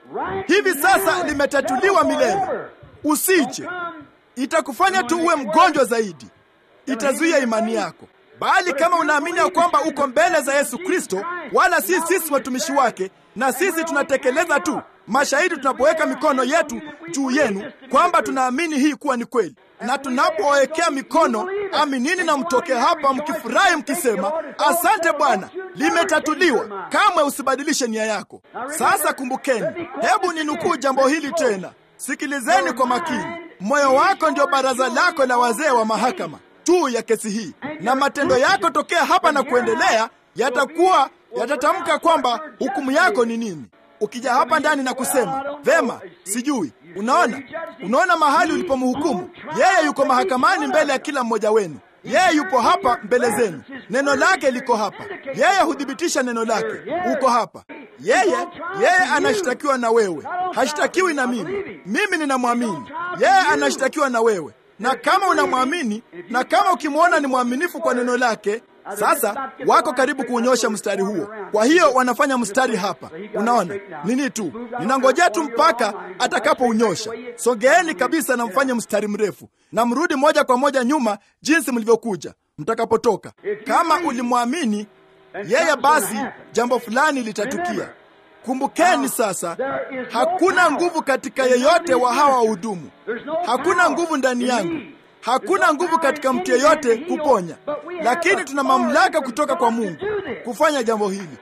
hivi sasa limetatuliwa milele. Usije itakufanya tu uwe mgonjwa zaidi, itazuia imani yako. Bali kama unaamini ya kwamba uko mbele za Yesu Kristo, wala si sisi watumishi wake, na sisi tunatekeleza tu mashahidi tunapoweka mikono yetu juu yenu kwamba tunaamini hii kuwa ni kweli, na tunapowekea mikono, aminini na mtoke hapa mkifurahi mkisema, asante Bwana, limetatuliwa. Kamwe usibadilishe nia yako. Sasa kumbukeni, hebu ninukuu jambo hili tena, sikilizeni kwa makini. Moyo wako ndio baraza lako la wazee wa mahakama juu ya kesi hii, na matendo yako tokea hapa na kuendelea yatakuwa yatatamka kwamba hukumu yako ni nini. Ukija hapa ndani na kusema vema, sijui. Unaona, unaona mahali ulipomhukumu yeye. Yuko mahakamani mbele ya kila mmoja wenu. Yeye yupo hapa mbele zenu, neno lake liko hapa, yeye huthibitisha neno lake. Uko hapa yeye, yeye anashtakiwa na wewe, hashtakiwi na mimi. Mimi ninamwamini yeye, anashtakiwa na wewe. Na kama unamwamini na kama ukimwona ni mwaminifu kwa neno lake, sasa wako karibu kuunyosha mstari huo. Kwa hiyo wanafanya mstari hapa. Unaona nini tu, ninangojea tu mpaka atakapounyosha. Sogeeni kabisa na mfanye mstari mrefu, na mrudi moja kwa moja nyuma jinsi mlivyokuja mtakapotoka. Kama ulimwamini yeye, basi jambo fulani litatukia. Kumbukeni sasa, hakuna nguvu katika yeyote wa hawa wahudumu. Hakuna nguvu ndani yangu, hakuna nguvu katika mtu yeyote kuponya, lakini tuna mamlaka kutoka kwa Mungu kufanya jambo hili.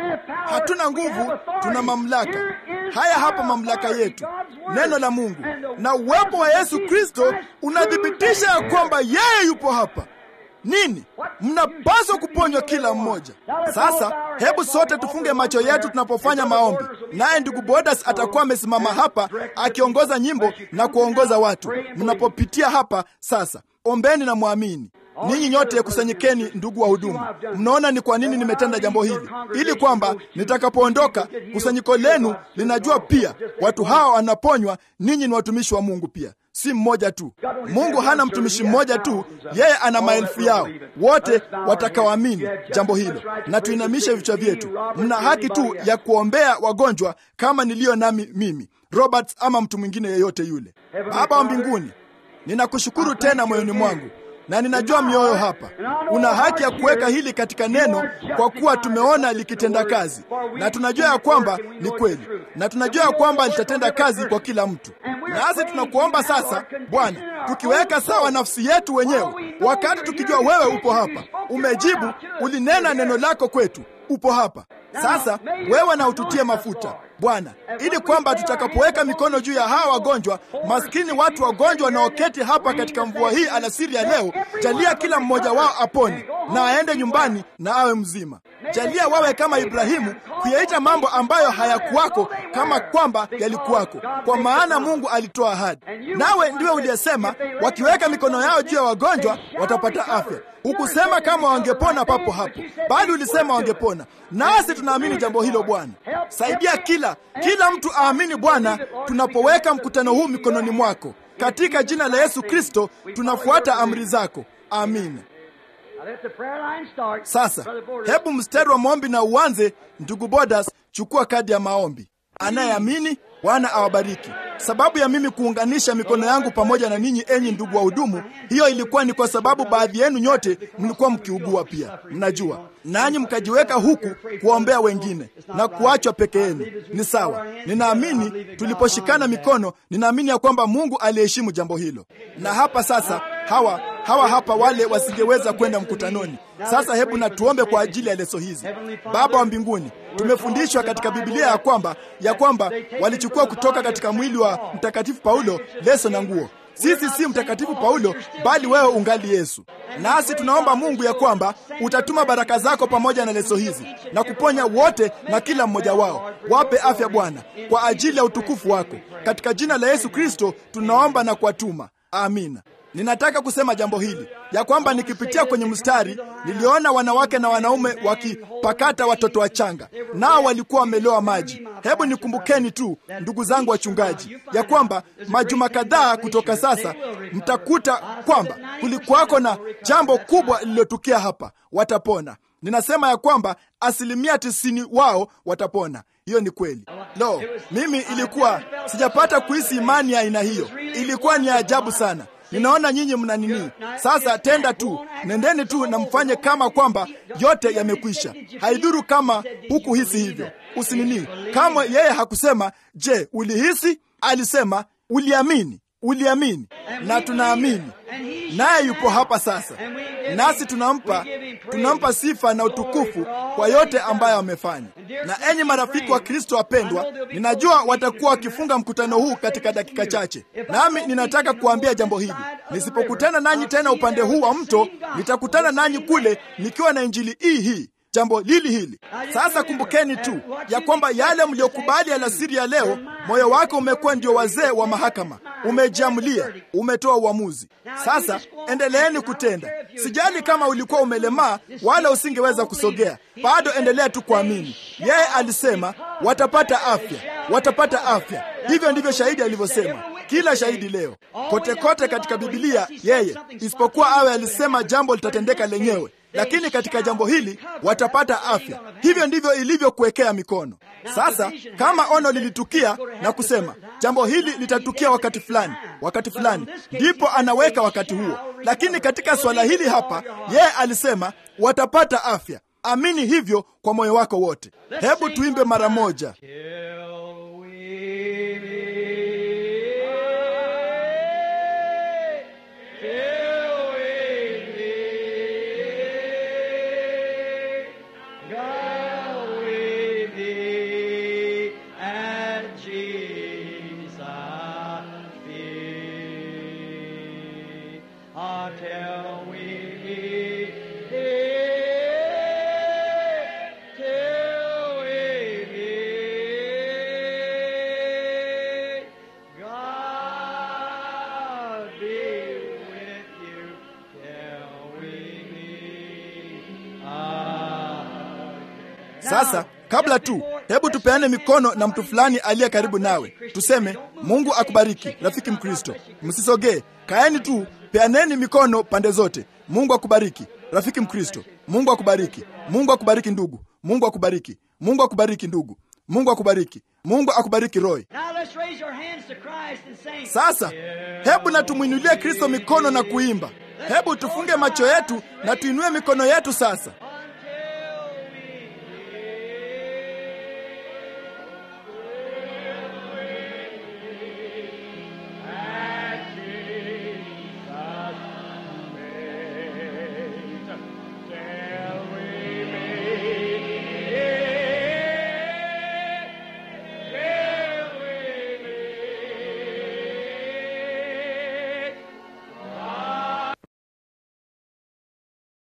Hatuna nguvu, tuna mamlaka. Haya hapa mamlaka yetu, neno la Mungu na uwepo wa Yesu Kristo unathibitisha ya kwamba yeye yupo hapa. Nini? Mnapaswa kuponywa kila mmoja. Sasa hebu sote tufunge macho yetu tunapofanya maombi, naye ndugu Bodas atakuwa amesimama hapa akiongoza nyimbo na kuongoza watu. Mnapopitia hapa sasa, ombeni na mwamini. Ninyi nyote kusanyikeni, ndugu wa hudumu. Mnaona ni kwa nini nimetenda jambo hili, ili kwamba nitakapoondoka kusanyiko lenu linajua pia watu hawa wanaponywa. Ninyi ni watumishi wa Mungu pia si mmoja tu. Mungu hana mtumishi mmoja tu, yeye ana maelfu yao wote watakaoamini jambo hilo. Na tuinamishe vichwa vyetu. Mna haki tu ya kuombea wagonjwa kama niliyo nami mimi Roberts, ama mtu mwingine yeyote yule. Baba wa mbinguni, ninakushukuru tena moyoni mwangu na ninajua mioyo hapa. Una haki ya kuweka hili katika neno, kwa kuwa tumeona likitenda kazi, na tunajua ya kwamba ni kweli, na tunajua ya kwamba litatenda kazi kwa kila mtu. Nasi tunakuomba sasa, Bwana, tukiweka sawa nafsi yetu wenyewe, wakati tukijua wewe upo hapa, umejibu, ulinena neno lako kwetu, upo hapa sasa. Wewe na ututie mafuta Bwana, ili kwamba tutakapoweka mikono juu ya hawa wagonjwa maskini, watu wagonjwa wanaoketi hapa katika mvua hii alasiri ya leo, jalia kila mmoja wao apone na aende nyumbani na awe mzima. Jalia wawe kama Ibrahimu, kuyaita mambo ambayo hayakuwako kama kwamba yalikuwako, kwa maana Mungu alitoa ahadi. Nawe ndiwe uliyesema wakiweka mikono yao juu ya wagonjwa watapata afya. Hukusema kama wangepona papo hapo, bali ulisema wangepona, nasi tunaamini jambo hilo. Bwana, saidia kila kila mtu aamini Bwana, tunapoweka mkutano huu mikononi mwako, katika jina la Yesu Kristo tunafuata amri zako, amina. Sasa hebu mstari wa maombi na uanze. Ndugu Bodas, chukua kadi ya maombi. Anayeamini, Bwana awabariki. Sababu ya mimi kuunganisha mikono yangu pamoja na ninyi, enyi ndugu wa hudumu, hiyo ilikuwa ni kwa sababu baadhi yenu nyote mlikuwa mkiugua pia, mnajua, nanyi mkajiweka huku kuwaombea wengine na kuachwa peke yenu. Ni sawa. Ninaamini tuliposhikana mikono, ninaamini ya kwamba Mungu aliheshimu jambo hilo. Na hapa sasa, hawa hawa hapa wale wasingeweza kwenda mkutanoni. Sasa hebu na tuombe kwa ajili ya leso hizi. Baba wa mbinguni, tumefundishwa katika Biblia ya kwamba ya kwamba walichukua kutoka katika mwili wa Mtakatifu Paulo leso na nguo. Sisi si Mtakatifu Paulo, bali wewe ungali Yesu. Nasi tunaomba Mungu ya kwamba utatuma baraka zako pamoja na leso hizi na kuponya wote na kila mmoja wao. Wape afya Bwana, kwa ajili ya utukufu wako. Katika jina la Yesu Kristo tunaomba na kuwatuma, amina. Ninataka kusema jambo hili ya kwamba nikipitia kwenye mstari niliona wanawake na wanaume wakipakata watoto wachanga, nao walikuwa wameloa maji. Hebu nikumbukeni tu, ndugu zangu wachungaji, ya kwamba majuma kadhaa kutoka sasa mtakuta kwamba kulikuwako na jambo kubwa lililotukia hapa. Watapona. Ninasema ya kwamba asilimia tisini wao watapona. Hiyo ni kweli. Lo, mimi ilikuwa sijapata kuhisi imani ya aina hiyo. Ilikuwa ni ajabu sana. Ninaona nyinyi mna nini sasa. Tenda tu, nendeni tu na mfanye kama kwamba yote yamekwisha. Haidhuru kama hukuhisi hivyo, usinini. Kama yeye hakusema je, ulihisi? Alisema uliamini, uliamini, na tunaamini naye yupo hapa sasa, nasi tunampa tunampa sifa na utukufu kwa yote ambayo amefanya. Na enyi marafiki wa Kristo wapendwa, ninajua watakuwa wakifunga mkutano huu katika dakika chache, nami ninataka kuambia jambo hili. Nisipokutana nanyi tena upande huu wa mto, nitakutana nanyi kule nikiwa na injili hii hii jambo lili hili. Sasa kumbukeni tu ya kwamba yale mliokubali alasiri ya leo, moyo wako umekuwa ndio wazee wa mahakama, umejiamulia, umetoa uamuzi. Sasa endeleeni kutenda. Sijali kama ulikuwa umelemaa wala usingeweza kusogea, bado endelea tu kuamini. Yeye alisema watapata afya, watapata afya. Hivyo ndivyo shahidi alivyosema. Kila shahidi leo kote kote katika Bibilia, yeye isipokuwa awe alisema jambo litatendeka lenyewe lakini katika jambo hili watapata afya. Hivyo ndivyo ilivyokuwekea mikono. Sasa kama ono lilitukia na kusema jambo hili litatukia wakati fulani, wakati fulani, ndipo anaweka wakati huo. Lakini katika swala hili hapa, yeye alisema watapata afya. amini hivyo kwa moyo wako wote. Hebu tuimbe mara moja. Till we meet, till we meet, God we meet at Jesus' feet. Until we meet, till we meet, God be with you till we meet again. Sasa kabla tu, hebu tupeane mikono na mtu fulani aliye karibu nawe, tuseme Mungu akubariki rafiki Mkristo. Msisogee, kaeni tu, peaneni mikono pande zote. Mungu akubariki rafiki Mkristo. Mungu akubariki. Mungu akubariki ndugu. Mungu akubariki. Mungu akubariki ndugu. Mungu akubariki. Mungu akubariki Roy. Now let's raise our hands to Christ and sing. Sasa hebu na tumwinulie Kristo mikono na kuimba. Hebu tufunge macho yetu na tuinue mikono yetu sasa.